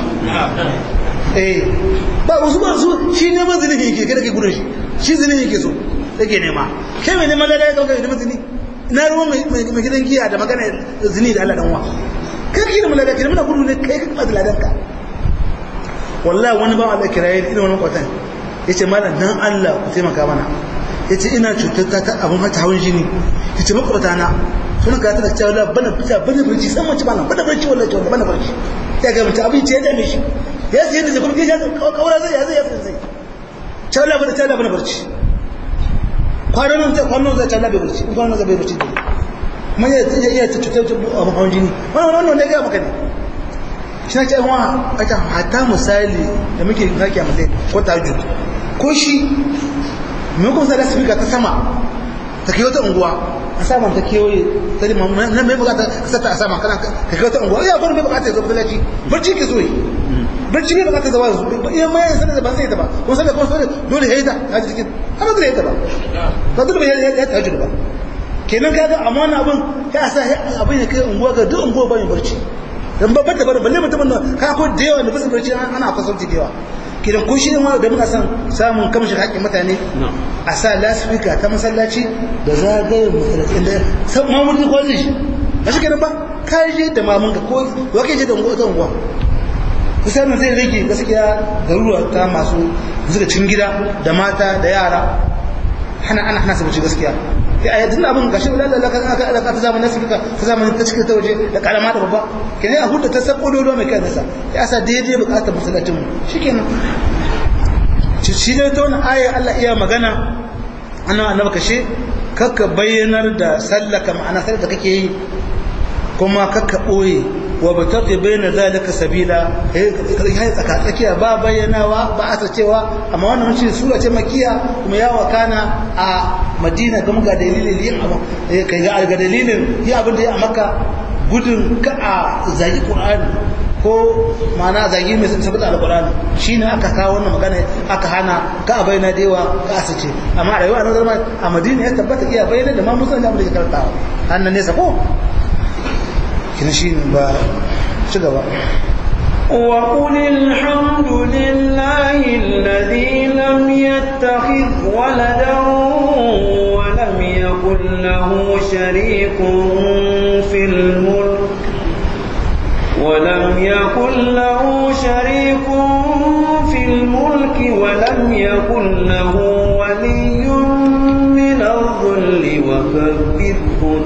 eh ba wasu ba su shi neman zini ke yake kada ke gudun shi shi zini yake so yake nema kai mai neman lada ya kauka neman zini na ruwan mai gidan giya da magana zini da Allah danwa kai ke neman lada ke neman gudu ne kai ka kuma ladan ka wallahi wani ba Allah kiraye ina wani kwatan yace malam dan Allah ku taimaka mana yace ina cutar ta abun hata hawan jini yace makwabta na suna ka tana cewa bana fita bana barci san mace bana bana barci wallahi to bana barci ya ga mutum abin ce ya dame shi ya sai da kuma ya kawara zai ya zai ya zai cewa bana cewa bana barci kwanan nan zai kwanan zai cewa bai barci kwanan zai bai barci mun ya iya ta cutar da abun hawan jini wannan wannan ne ga maka ne shi na ce wa aka hata misali da muke zaki a matsayin ko tajud ko shi mai kuma sai da speaker ta sama ta kai wata unguwa a saman ta kewaye ta lima na mai bukata ka sata a sama kana ka kai wata unguwa iya gwani mai bukata ya zo masallaci barci ke zo yi barci mai bukata zama yanzu iya ma yin sanar da ban sai ta ba kuma sanar kuma sanar dole ya yi ta ta ji cikin amma dole ya yi ta ba ba dole ya yi ta hajji ba kenan ka ga amma wani abin ka sa abin ya kai unguwa ga duk unguwa bayan barci dan babbar da balle mutumin nan ka ko da yawa da bisa barci ana kwasanci da yawa kidan ko shi ne wanda da muna san samun kamshin haƙƙin mutane a sa lasfika ta masallaci da zagayen masallaci inda san mamun ko zai shi ba shi kenan ba ka je da mamun ka ko wake je da unguwa ta unguwa misalin zai rage gaskiya garuruwa ta masu zuga cin gida da mata da yara hana ana hana su gaskiya ya yi tun abin gashi wadanda Allah kan aka alaka ta zamanin nasibika ta zamanin ta cikin ta waje da karama da babba kenan a hudu ta sako dodo mai kai nasa ya sa daidai bukatar masallacin mu shikenan shi ne ta wani ayar Allah iya magana ana annabi kashe kakka bayyanar da sallaka ma'ana sallar da kake yi kuma kakka boye wa bataqi bayna zalika sabila eh tsaka tsakiya ba bayyanawa ba a cewa amma wannan mun sura ce makiya kuma ya wakana a Madina kuma ga dalilin yin abu kai ga ga dalilin yi abin da ya maka gudun ka a zagi Qur'ani ko mana zagi mai sabbata alqur'ani shine aka kawo wannan magana aka hana ka a bayyana da yawa ka asace amma rayuwa na zama a Madina ya tabbata iya bayyana da ma musulmi da mu da karantawa annan ne sako kina shi ba ci gaba وقل الحمد لله الذي لم يتخذ ولدا ولم يكن له شريك في الملك ولم يكن له شريك في الملك ولم يكن له ولي من الظل وكبره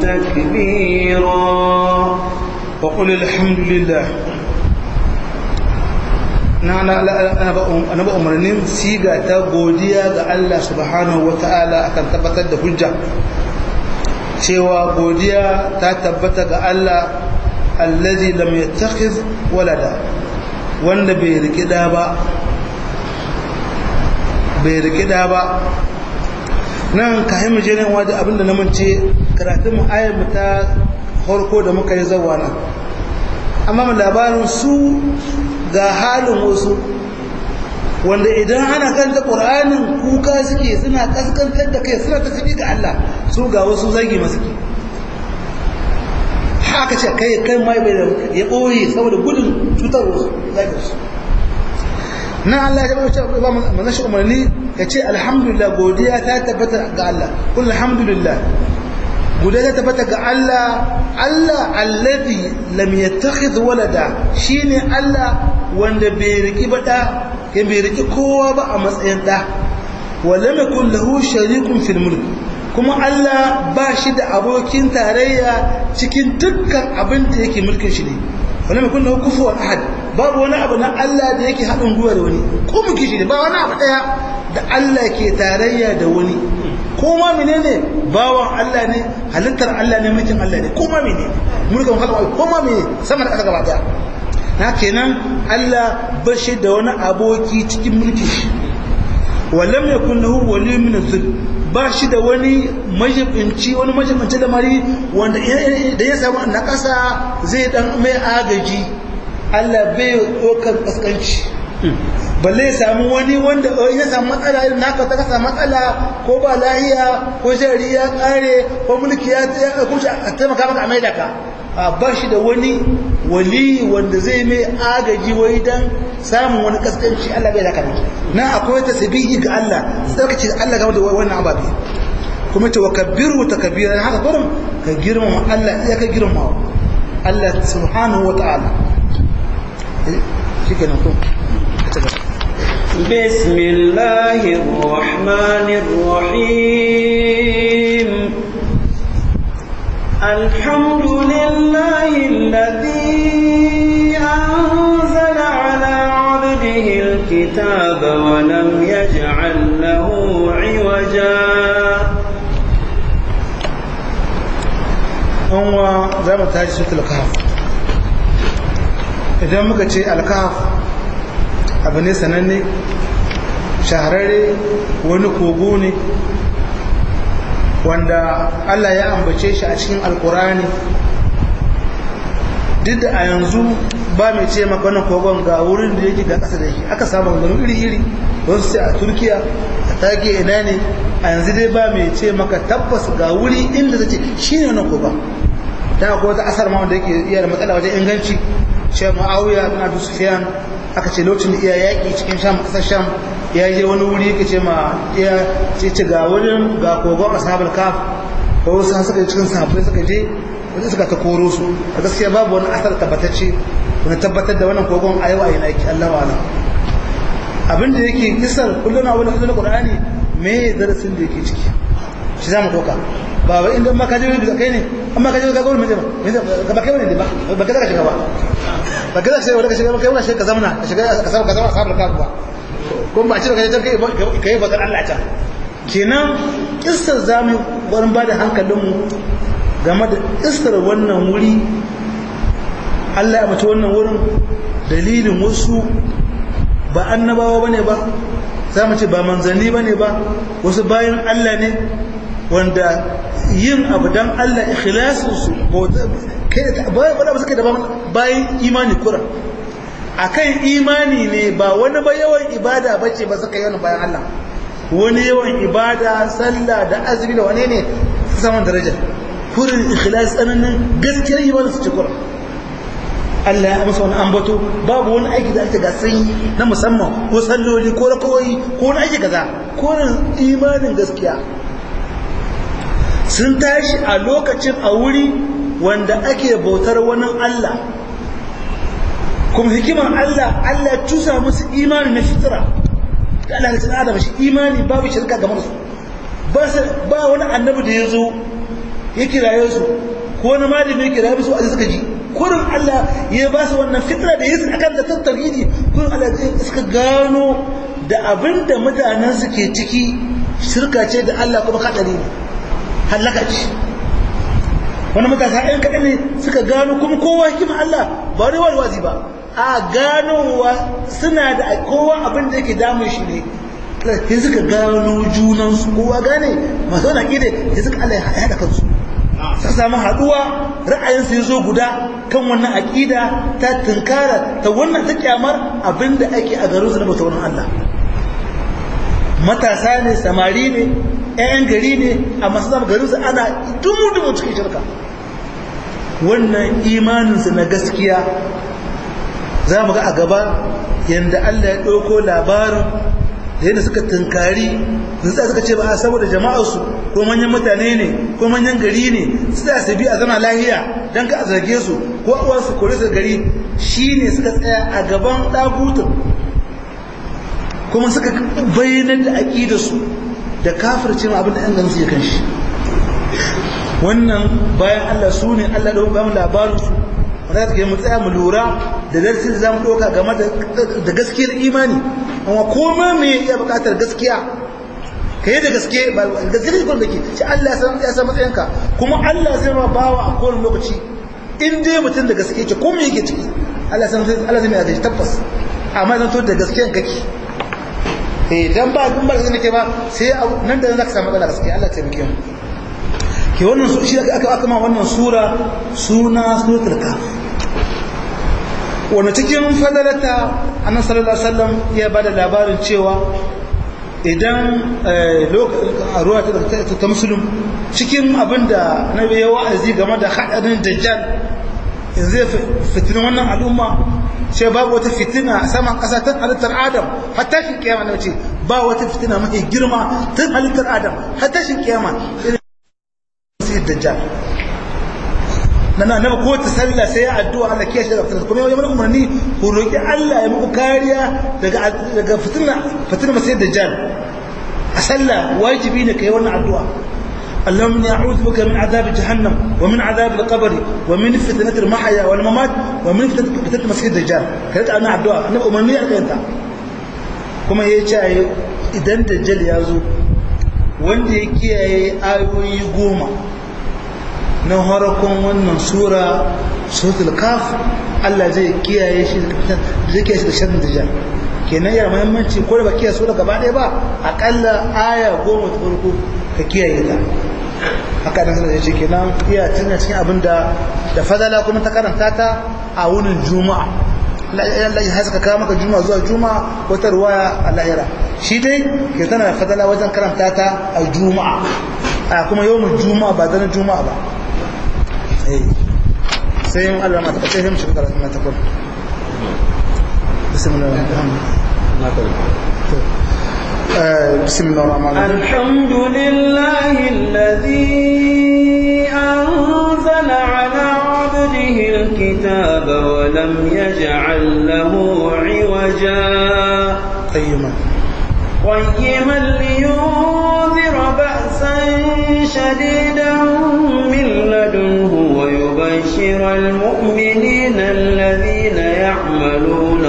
تكبيرا وقل الحمد لله na na ba umarnin siga ta godiya ga Allah subhanahu wa ta'ala akan tabbatar da hujja cewa godiya ta tabbata ga Allah allazi lam yattakhiz walada wanda bai rikida ba bai rikida ba nan ka haimu je nan wajen abinda na mance karatun mu ayar mu ta farko da muka yi zawa nan amma mu labarin su ga halin wasu wanda idan ana kanta ƙur'anin kuka suke suna kaskantar da kai suna tafi ga Allah su ga wasu zagi masu ke haka ce kai kai mai bai da ya ɓoye saboda gudun cutar wasu zagi su na Allah ya bada cewa ba manzon shi umarni ya ce alhamdulillah godiya ta tabbata ga Allah kul alhamdulillah godiya ta tabbata ga Allah Allah alladhi lam yattakhidh walada shine Allah wanda bai riki ba da kai bai riki kowa ba a matsayin da wala yakul lahu sharikun fil mulk kuma Allah ba shi da abokin tarayya cikin dukkan abin da yake mulkin shi ne wala yakul lahu kufuwan ahad babu wani abu na Allah da yake haɗin gwiwa da wani ko muke shi ne ba wani abu ɗaya da Allah ke tarayya da wani ko ma menene bawan Allah ne halittar Allah ne mulkin Allah ne ko ma menene mulkin halwa ko ma menene sama da ƙasa gaba ɗaya na kenan Allah ba shi da wani aboki cikin mulki shi wallam yakun lahu wali min az ba shi da wani majibinci wani majibinci lamari wanda da ya samu na ƙasa zai dan mai agaji Allah bai ɗaukar ƙasƙanci balle ya samu wani wanda ya samu matsala irin naka ta kasa matsala ko ba lahiya ko jari ya ƙare ko mulki ya kushe a taimaka maka a maida ka ba shi da wani wali wanda zai mai agaji wai dan samun wani kaskanci Allah bai zaka miki na akwai tasbihi ga Allah sai ka ce Allah game da wannan ababe kuma ce wa kabbiru takbira haka gurin ka girmama Allah ya ka girmama Allah subhanahu wa ta'ala بسم الله الرحمن الرحيم الحمد لله الذي أنزل على عبده الكتاب ولم يجعل له عوجا أنوا زي ما تاجي سورة الكهف idan muka ce alkaf abu ne sananne shahararre wani kogo ne wanda Allah ya ambace shi a cikin alkurani duk da a yanzu ba mai ce maka wannan kogon ga wurin da yake ga ƙasa da shi aka samu gano iri-iri wasu sai a turkiya a take ina ne a yanzu dai ba mai ce maka tabbas ga wuri inda zai ce shi ne wannan kogon ta akwai wata asar ma wanda yake iya da matsala wajen inganci ce ma'auya bin abu sufiyan aka ce lokacin da iya yaƙi cikin sham ƙasar sham ya je wani wuri yake ce ma iya ce ce ga wurin ga kogon ashabul kaf ko wasu suka cikin sahabbai suka je wanda suka ta koro su a gaskiya babu wani asar tabbatacce wani tabbatar da wannan kogon a yau a yi naki Allah wa abin da yake kisar kullum na wani na qur'ani me darasin da yake ciki shi za mu ɗauka ba wai inda ma ka je wani kai ne amma ka je ka gwamnati ba ba kai wani ba ba ka shiga ba ba ka shiga ba ka shiga ba kai wani shiga ka zamana ka shiga ka samu ka zama sabar ka ba ko ba ce ka je kai kai bakar Allah ta kenan kissar zamu wurin ba da hankalinmu game da kissar wannan wuri Allah ya mace wannan wurin dalilin wasu ba annabawa bane ba za mu ce ba manzanni bane ba wasu bayan Allah ne wanda yin abu dan Allah ikhlasin su kai da ba ba suka da bayan imani kura akan imani ne ba wani ba yawan ibada bace ba suka yi bayan Allah wani yawan ibada sallah da azumi da wane ne su saman daraja kurin ikhlas tsananin gaskiyar imanin su ci kura Allah ya amsa wani ambato babu wani aiki da ake gasan na musamman ko salloli ko rakawoyi ko wani aiki kaza ko imanin gaskiya sun tashi a lokacin a wuri wanda ake bautar wani Allah kuma hikimar Allah Allah ya cusa musu imani na fitira da Allah ya tsada da shi imani babu shirka game da su ba wani annabi da ya zo ya kiraye su ko wani malami ya kiraye su a suka ji kurin Allah ya ba su wannan fitra da yesu akan da tauhidi kurin Allah ya suka gano da abinda mutanen su ke ciki shirka ce da Allah kuma kadari ne halaka ce wani matasa ɗan kaɗan ne suka gano kuma kowa hikima Allah ba wani wani wazi ba a ganowa suna da kowa abin da yake damun shi ne sai suka gano junansu kowa gane masu wani aƙida sai suka Allah ya haɗa kansu suka samu haɗuwa ra'ayinsu ya zo guda kan wannan aƙida ta tunkara ta wannan ta kyamar abin da ake a garinsu na bauta wani Allah matasa ne samari ne 'ya'yan gari ne a masu zama garinsu ana dumu-dumu cikin shirka wannan imaninsu na gaskiya za mu ga a gaba yadda Allah ya ɗauko labarin da yadda suka tunkari zai suka ce ba a saboda jama'arsu ko manyan mutane ne ko manyan gari ne su da su bi a zama lahiya don ka a zarge su ko a uwansu kore su gari shi ne suka tsaya a gaban ɗagutun kuma suka bayyanar da aƙidarsu da kafirce ma abin da ‘yan gansu ya kan shi wannan bayan Allah su ne Allah da ba mu labarinsu wanda ta mu tsaya mu lura da darsin da za mu ɗauka game da gaskiyar imani amma koma me ya buƙatar gaskiya ka yi da gaske ba gaske da ke shi Allah ya san matsayinka kuma Allah zai ma bawa a kowane lokaci in dai mutum da gaske ce ko me yake ciki Allah san Allah zai mai adalci tabbas amma zan to da gaskiyan kake eh dan ba kun ba gaske nake ba sai nan da nan zaka samu matsala gaske Allah ta miki ke wannan su shi aka aka ma wannan sura suna suratul kaf wannan cikin fadalata annabi sallallahu alaihi wasallam ya bada labarin cewa idan a ruwa ta musulun cikin abinda na ya wa'azi game da haɗarin dajjal zai fitinin wannan al'umma ce babu wata fitina a saman ƙasa tun halittar adam hatta shi kiyama na ce ba wata fitina mafi girma tun halittar adam hatta shi kiyama irin sai dajjal na na na ko ta sallah sai ya addu'a Allah kiyaye shi daga fitina kuma yau umarni ku roki Allah ya muku kariya daga daga fitina fitina sai dajjal a sallah wajibi ne kai wannan addu'a اللهم اني اعوذ بك من عذاب جهنم ومن عذاب القبر ومن فتنه المحيا والممات ومن فتنه المسيح الدجال كانت انا الدعاء انا امني alkayanta kuma ya ce idan dajjal ya zo wanda ya kiyaye ayoyi goma na harakon wannan sura suratul kaf Allah zai kiyaye shi zai kiyaye shi da sharrin dajjal kenan yana muhimmanci ko da ba kiyaye sura gaba ɗaya ba akalla aya goma ta farko ka kiyaye ta haka da zai ce kenan iya tuna cikin abin da da fadala kuma ta karanta ta a wunin juma'a Allah ya haska kawo maka juma'a zuwa juma'a wata ruwaya a lahira shi dai ke tana da fadala wajen karanta ta a juma'a a kuma yawon juma'a ba zanen juma'a ba sai yin Allah ma ta kace him shiga karatun ta kuma bismillah بسم الله الرحمن الرحيم الحمد لله الذي أنزل على عبده الكتاب ولم يجعل له عوجا قيما قيما لينذر بأسا شديدا من لدنه ويبشر المؤمنين الذين يعملون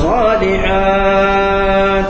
الصالحات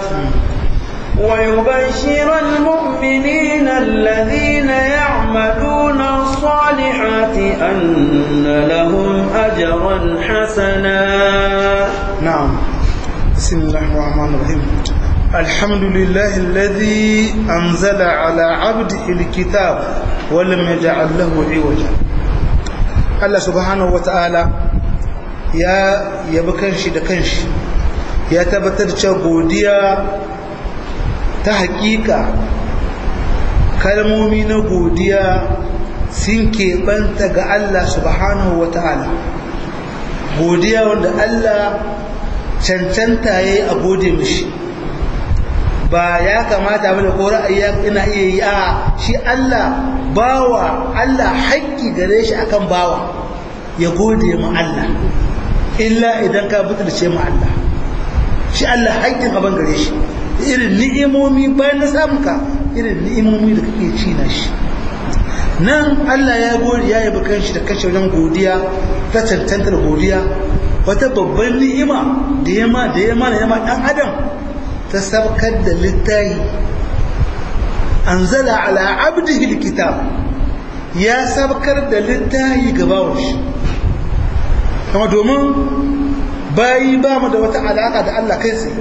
ويبشر المؤمنين الذين يعملون الصالحات أن لهم أجرا حسنا نعم بسم الله الرحمن الرحيم الحمد لله الذي أنزل على عبده الكتاب ولم يجعل له عوجا الله سبحانه وتعالى يا يبكنش دكنش يا تبتر godiya ta hakika kalmomi na godiya sun keɓanta ga Allah subhanahu wa ta'ala godiya wanda Allah cancanta ya yi a gode mishi ba ya kamata bane ko ra'ayi ina iya yi a shi Allah bawa Allah haƙƙi gare shi akan bawa ya gode ma Allah illa idan ka butulce ma Allah shi Allah haƙƙin abin gare shi irin ni'imomi bayan na samun ka irin ni'imomi da kake ci na shi nan Allah ya gode ya yabi kanshi da kashe wajen godiya ta cancantar godiya wata babban ni'ima da ya ma da ya ma da ya ma dan adam ta sabkar da littahi anzala ala abdihi alkitab ya sabkar da littahi ga bawon shi kama domin bayi ba mu da wata alaka da Allah kai tsaye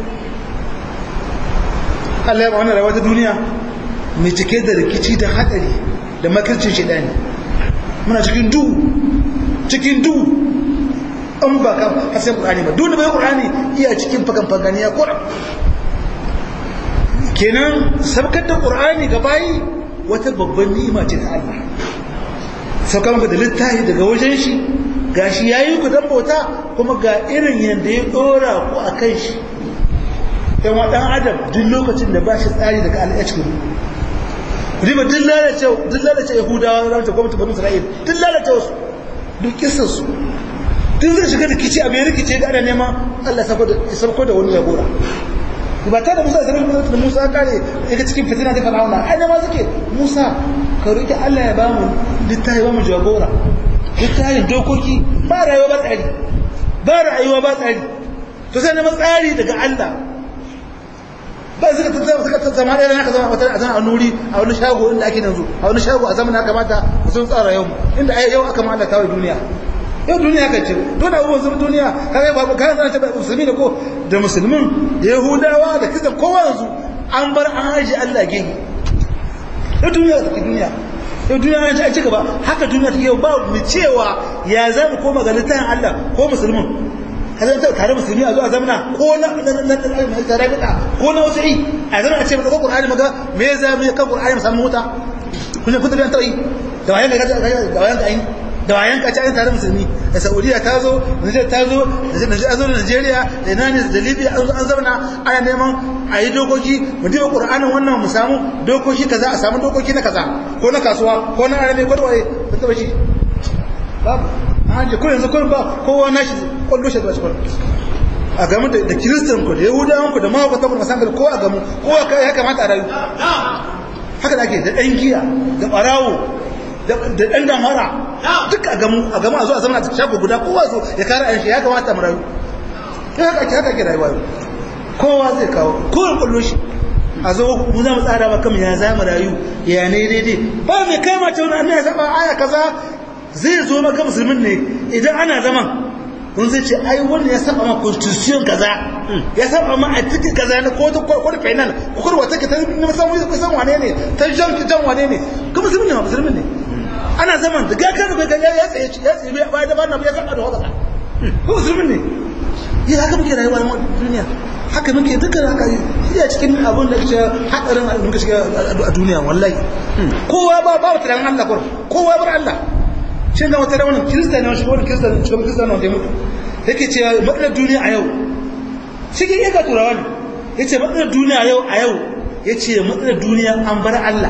Allah ya ba wannan rayuwa ta duniya mai cike da rikici da hadari da makircin shaidani muna cikin duhu cikin duhu an ba ka hasan qur'ani ba duk da bai qur'ani iya cikin fakan faganiya qur'an kenan sabkar da qur'ani ga bayi wata babban ni'ima ce ta Allah saukar maka da littafi daga wajen shi gashi yayi ku dan bauta kuma ga irin yanda ya dora ku akan shi dan wa dan adam duk lokacin da ba shi tsari daga Allah ya cikin riba duk lalace duk lalace yahudawa da ta gwamnati banu isra'il duk lalace wasu duk kisan su duk zai shiga da kici abin rikice ga ana neman Allah ya sauko da wani jagora ba ta da Musa da Musa da Musa kare daga cikin fitina da Fir'auna ai da ma suke Musa ka roki Allah ya ba mu littafi ba mu jagora littafin dokoki ba rayuwa ba tsari ba rayuwa ba tsari to sai neman tsari daga Allah ba suka tattama suka tattama da yana ka zama wata a zama a nuri a wani shago inda ake yanzu a wani shago a zamanin kamata sun tsara yau inda ai yau aka ma Allah kawai duniya yau duniya kan ce dole abubuwan sun duniya kaga ba ka zana ta musulmi da ko da musulmin da yahudawa da kisan kowa yanzu an bar an haji Allah gani yau duniya ta duniya yau duniya an ci gaba haka duniya ta yau ba mu cewa ya za mu koma ga littafin Allah ko musulmin kada ta tare musulmi a zo a zamana ko na tare da ko na wasu yi a zama a ce maka Qur'ani maga me za mu kan Qur'ani mu samu huta kun kun da ta yi da wayan ga da wayan ga da wayan ka ci tare musulmi da saudiya ta zo nijar ta zo da zo da nigeria da ina ne da libya an zauna ana neman a yi dokoki mu diba qur'anin wannan mu samu dokoki kaza a samu dokoki na kaza ko na kasuwa ko na arabe ko da waye ba ta bashi babu an je ko yanzu ko ba kowa nashi kullu shi da shi a gamu da kiristan ku da yahudawan ku da mahaukatan ku masan ko a gamu kowa ya kamata a rayu haka da ake da ɗan giya da ɓarawo da ɗan damara duk a gamu a gamu a zo a zama a shago guda kowa zo ya kare ayin shi ya kamata mu rayu ya haka ake haka ake rayuwa kowa zai kawo kowa kullo shi a zo mu za mu tsara ba kamar ya za mu rayu ya ne daidai ba mai kama ta wani annabi ya saba aya kaza zai zo maka musulmin ne idan ana zaman kun zai ce ai wannan ya saba ma constitution kaza ya saba ma a cikin kaza na ko ko da final ko ko wata ka ta na san wani kusan wane ne ta jan jan wane ne kuma musulmin ne ma musulmin ne ana zaman da ga kan ga ya tsaye ya tsaye ba da bana ya saba da wata ko musulmin ne ya haka muke rayuwa a duniya haka muke dukkan haka iya cikin abin da ke hadarin muka shiga a duniya wallahi kowa ba ba wata ran Allah kowa bar Allah shin ga wata raunin kirista ne wani kirista ne cikin kirista ne mutu yake cewa matsalar duniya a yau cikin iya turawa ne ya ce matsalar duniya a yau a yau ya ce matsalar duniya an bar Allah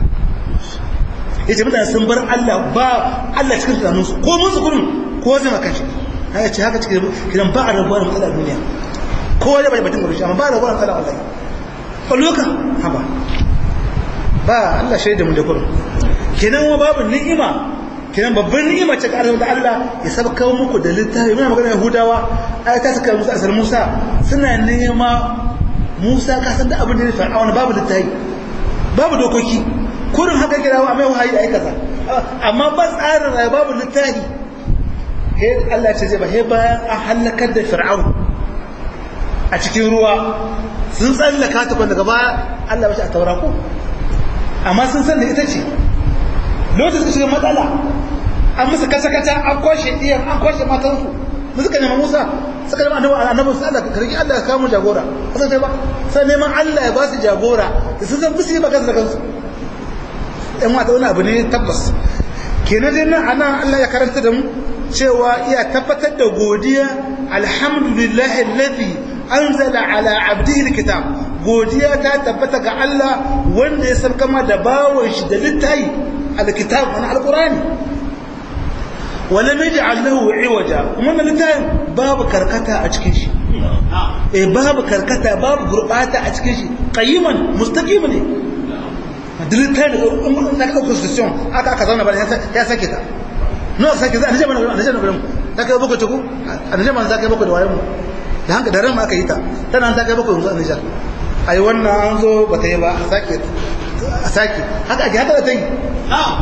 ya ce mutane sun bar Allah ba Allah cikin tunaninsu ko musu gudun ko zai maka shi ya ce haka cikin kiran ba a rabuwa da matsalar duniya ko ya bai batun gudu amma ba a rabuwa da matsalar wallahi ƙwalloka haba ba Allah shaida mu da kurum kenan wa babu ni'ima kenan babban ni'ima ce ƙarar da Allah ya sabka muku da littafi muna magana Yahudawa ai ta saka Musa asal Musa suna nema Musa ka san da abin da ya faru babu littafi babu dokoki kurin haka kira wa mai wahayi ai kaza amma ba tsarin rayuwa babu littafi he Allah ce zai ba he bayan an halakar da Fir'aun a cikin ruwa sun tsallaka ta daga baya Allah ba shi a taura ko amma sun san da ita ce lokacin suka shiga matsala an musu kasa-kasa an kwashe iyan an kwashe matansu da suka nema musa suka nema annabi annabi su Allah karki Allah ya kawo jagora kasan sai ba sai neman Allah ya ba su jagora da sun san musu yi magana da kansu ɗan wata wani abu ne tabbas kenan dai nan ana Allah ya karanta da mu cewa iya tabbatar da godiya alhamdulillahi alladhi anzala ala abdihi alkitab godiya ta tabbata ga Allah wanda ya sarka ma da bawon shi da littayi alkitab wani alqurani wala naj'al lahu iwaja wannan littayin babu karkata a cikin shi eh babu karkata babu gurbata a cikin shi qayyiman mustaqim ne dilitai da na ka constitution aka aka zauna ba ya sake ta no sake za a nije mana a nije mana ta kai boko tuku a nije mana za kai boko da wayan mu da hanka da ran aka yi ta tana ta kai boko yanzu a nijar ai wannan an zo ba ta yi ba a sake a sake haka ake haka da ta yi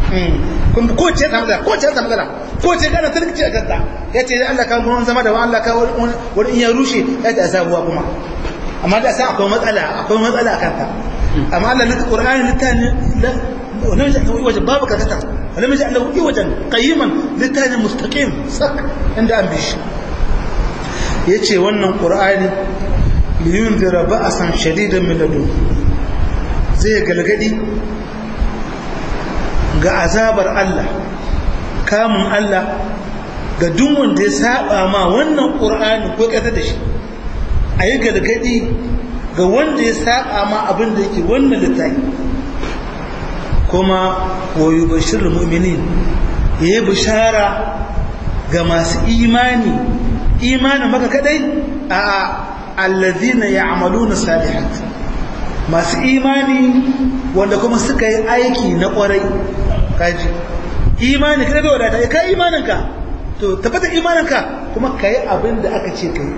kun ko ce ta magana ko ce ta magana ko ce kana tarkice a kanta ya ce Allah ka gurin zama da Allah ka wani in ya rushe ya ta sabuwa kuma amma da sai akwai matsala akwai matsala a kanta amma Allah na Qur'ani littani wannan wajen babu kakata ولم يجعل له عوجا قيما لتاني مستقيم صك عند an bishi yace wannan qur'ani liyunzira ba'san shadidan min ladun zai galgadi ga azabar Allah kamun Allah ga duk wanda ya saba ma wannan qur'ani ko kata da shi ayi galgadi ga wanda ya saba ma abin da yake wannan littafi kuma wayu bashir mu'minin yayi bishara ga masu imani imanin maka kadai a alladhina ya'maluna salihat masu imani wanda kuma suka yi aiki na kwarai kaji imani kada bai wadata kai imaninka to tabbata imaninka kuma kai abin da aka ce kai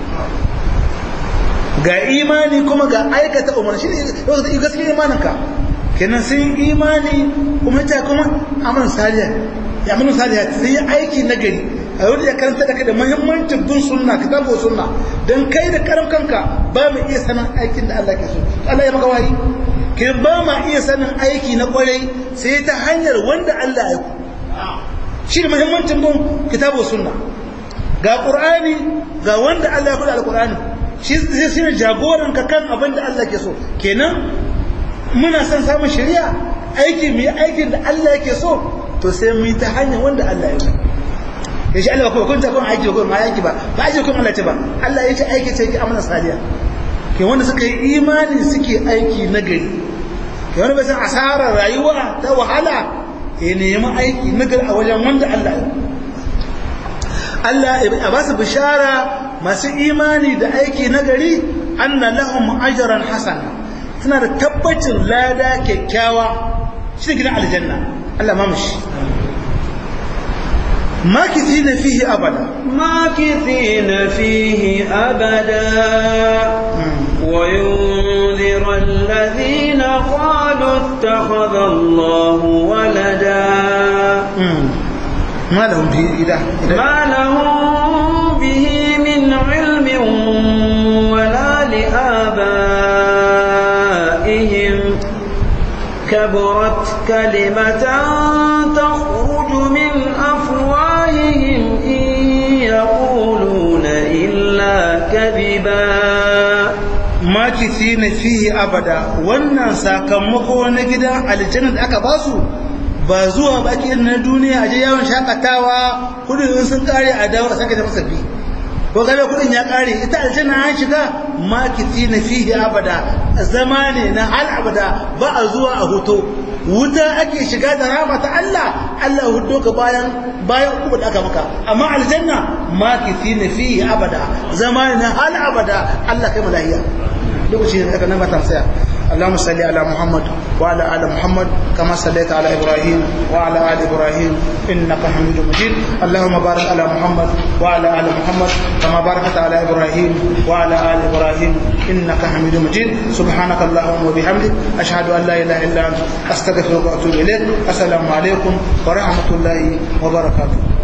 ga imani kuma ga aikata umarni shi ne gaskiya imaninka kenan sun imani kuma ta kuma amalin saliya ya amalin saliya sai yi aiki na gari a yau ya karanta da da muhimmancin bin sunna kitabu sunna dan kai da karam kanka ba mu iya sanin aikin da Allah ke so Allah ya maka wahi ke ba ma iya sanin aiki na kwarai sai ta hanyar wanda Allah ya ku shi da muhimmancin bin kitabu sunna ga qur'ani ga wanda Allah ya kula alqur'ani shi zai shine jagoran ka kan abin da Allah ke so kenan muna son samun shari'a aiki mu yi aikin da Allah yake so to sai mu yi ta hanyar wanda Allah ya so ya shi Allah ba kun ta kun aiki ko ma aiki ba ba aiki kun Allah ce ba Allah ya ce aiki ce ki amana saliya ke wanda suka yi imani suke aiki na gari ke wanda bai san asarar rayuwa ta wahala ya nemi aiki na gari a wajen wanda Allah ya Allah ya ba su bishara masu imani da aiki na gari anna lahum ajran hasana suna da tabbacin lada kyakkyawa shi gidan aljanna Allah ma mushi makithina fihi abada makithina fihi abada wa yunzira alladhina qalu ittakhadha Allahu walada ما لهم به إله ما لهم به من علم ولا لآبائهم كبرت كلمة تخرج من أفواههم إن يقولون إلا كذبا makithina fihi abada wannan sakamako na gidan aljanna da aka basu ba zuwa baki na duniya aje yawon shakatawa kudin sun kare a dawo a sake da masabbi ko gabe kudin ya kare ita aljanna an shiga makithina fihi abada zama ne na hal abada ba a zuwa a hoto wuta ake shiga da rama ta Allah Allah hudo ka bayan bayan uku da aka maka amma aljanna makithina fihi abada zama ne na hal abada Allah kai malahiya lokaci da aka nan ba ta tsaya اللهم صل على محمد وعلى ال محمد كما صليت على ابراهيم وعلى ال ابراهيم انك حميد مجيد اللهم بارك على محمد وعلى ال محمد كما باركت على ابراهيم وعلى ال ابراهيم انك حميد مجيد سبحانك اللهم وبحمدك اشهد ان لا اله الا انت استغفرك واتوب اليك السلام عليكم ورحمه الله وبركاته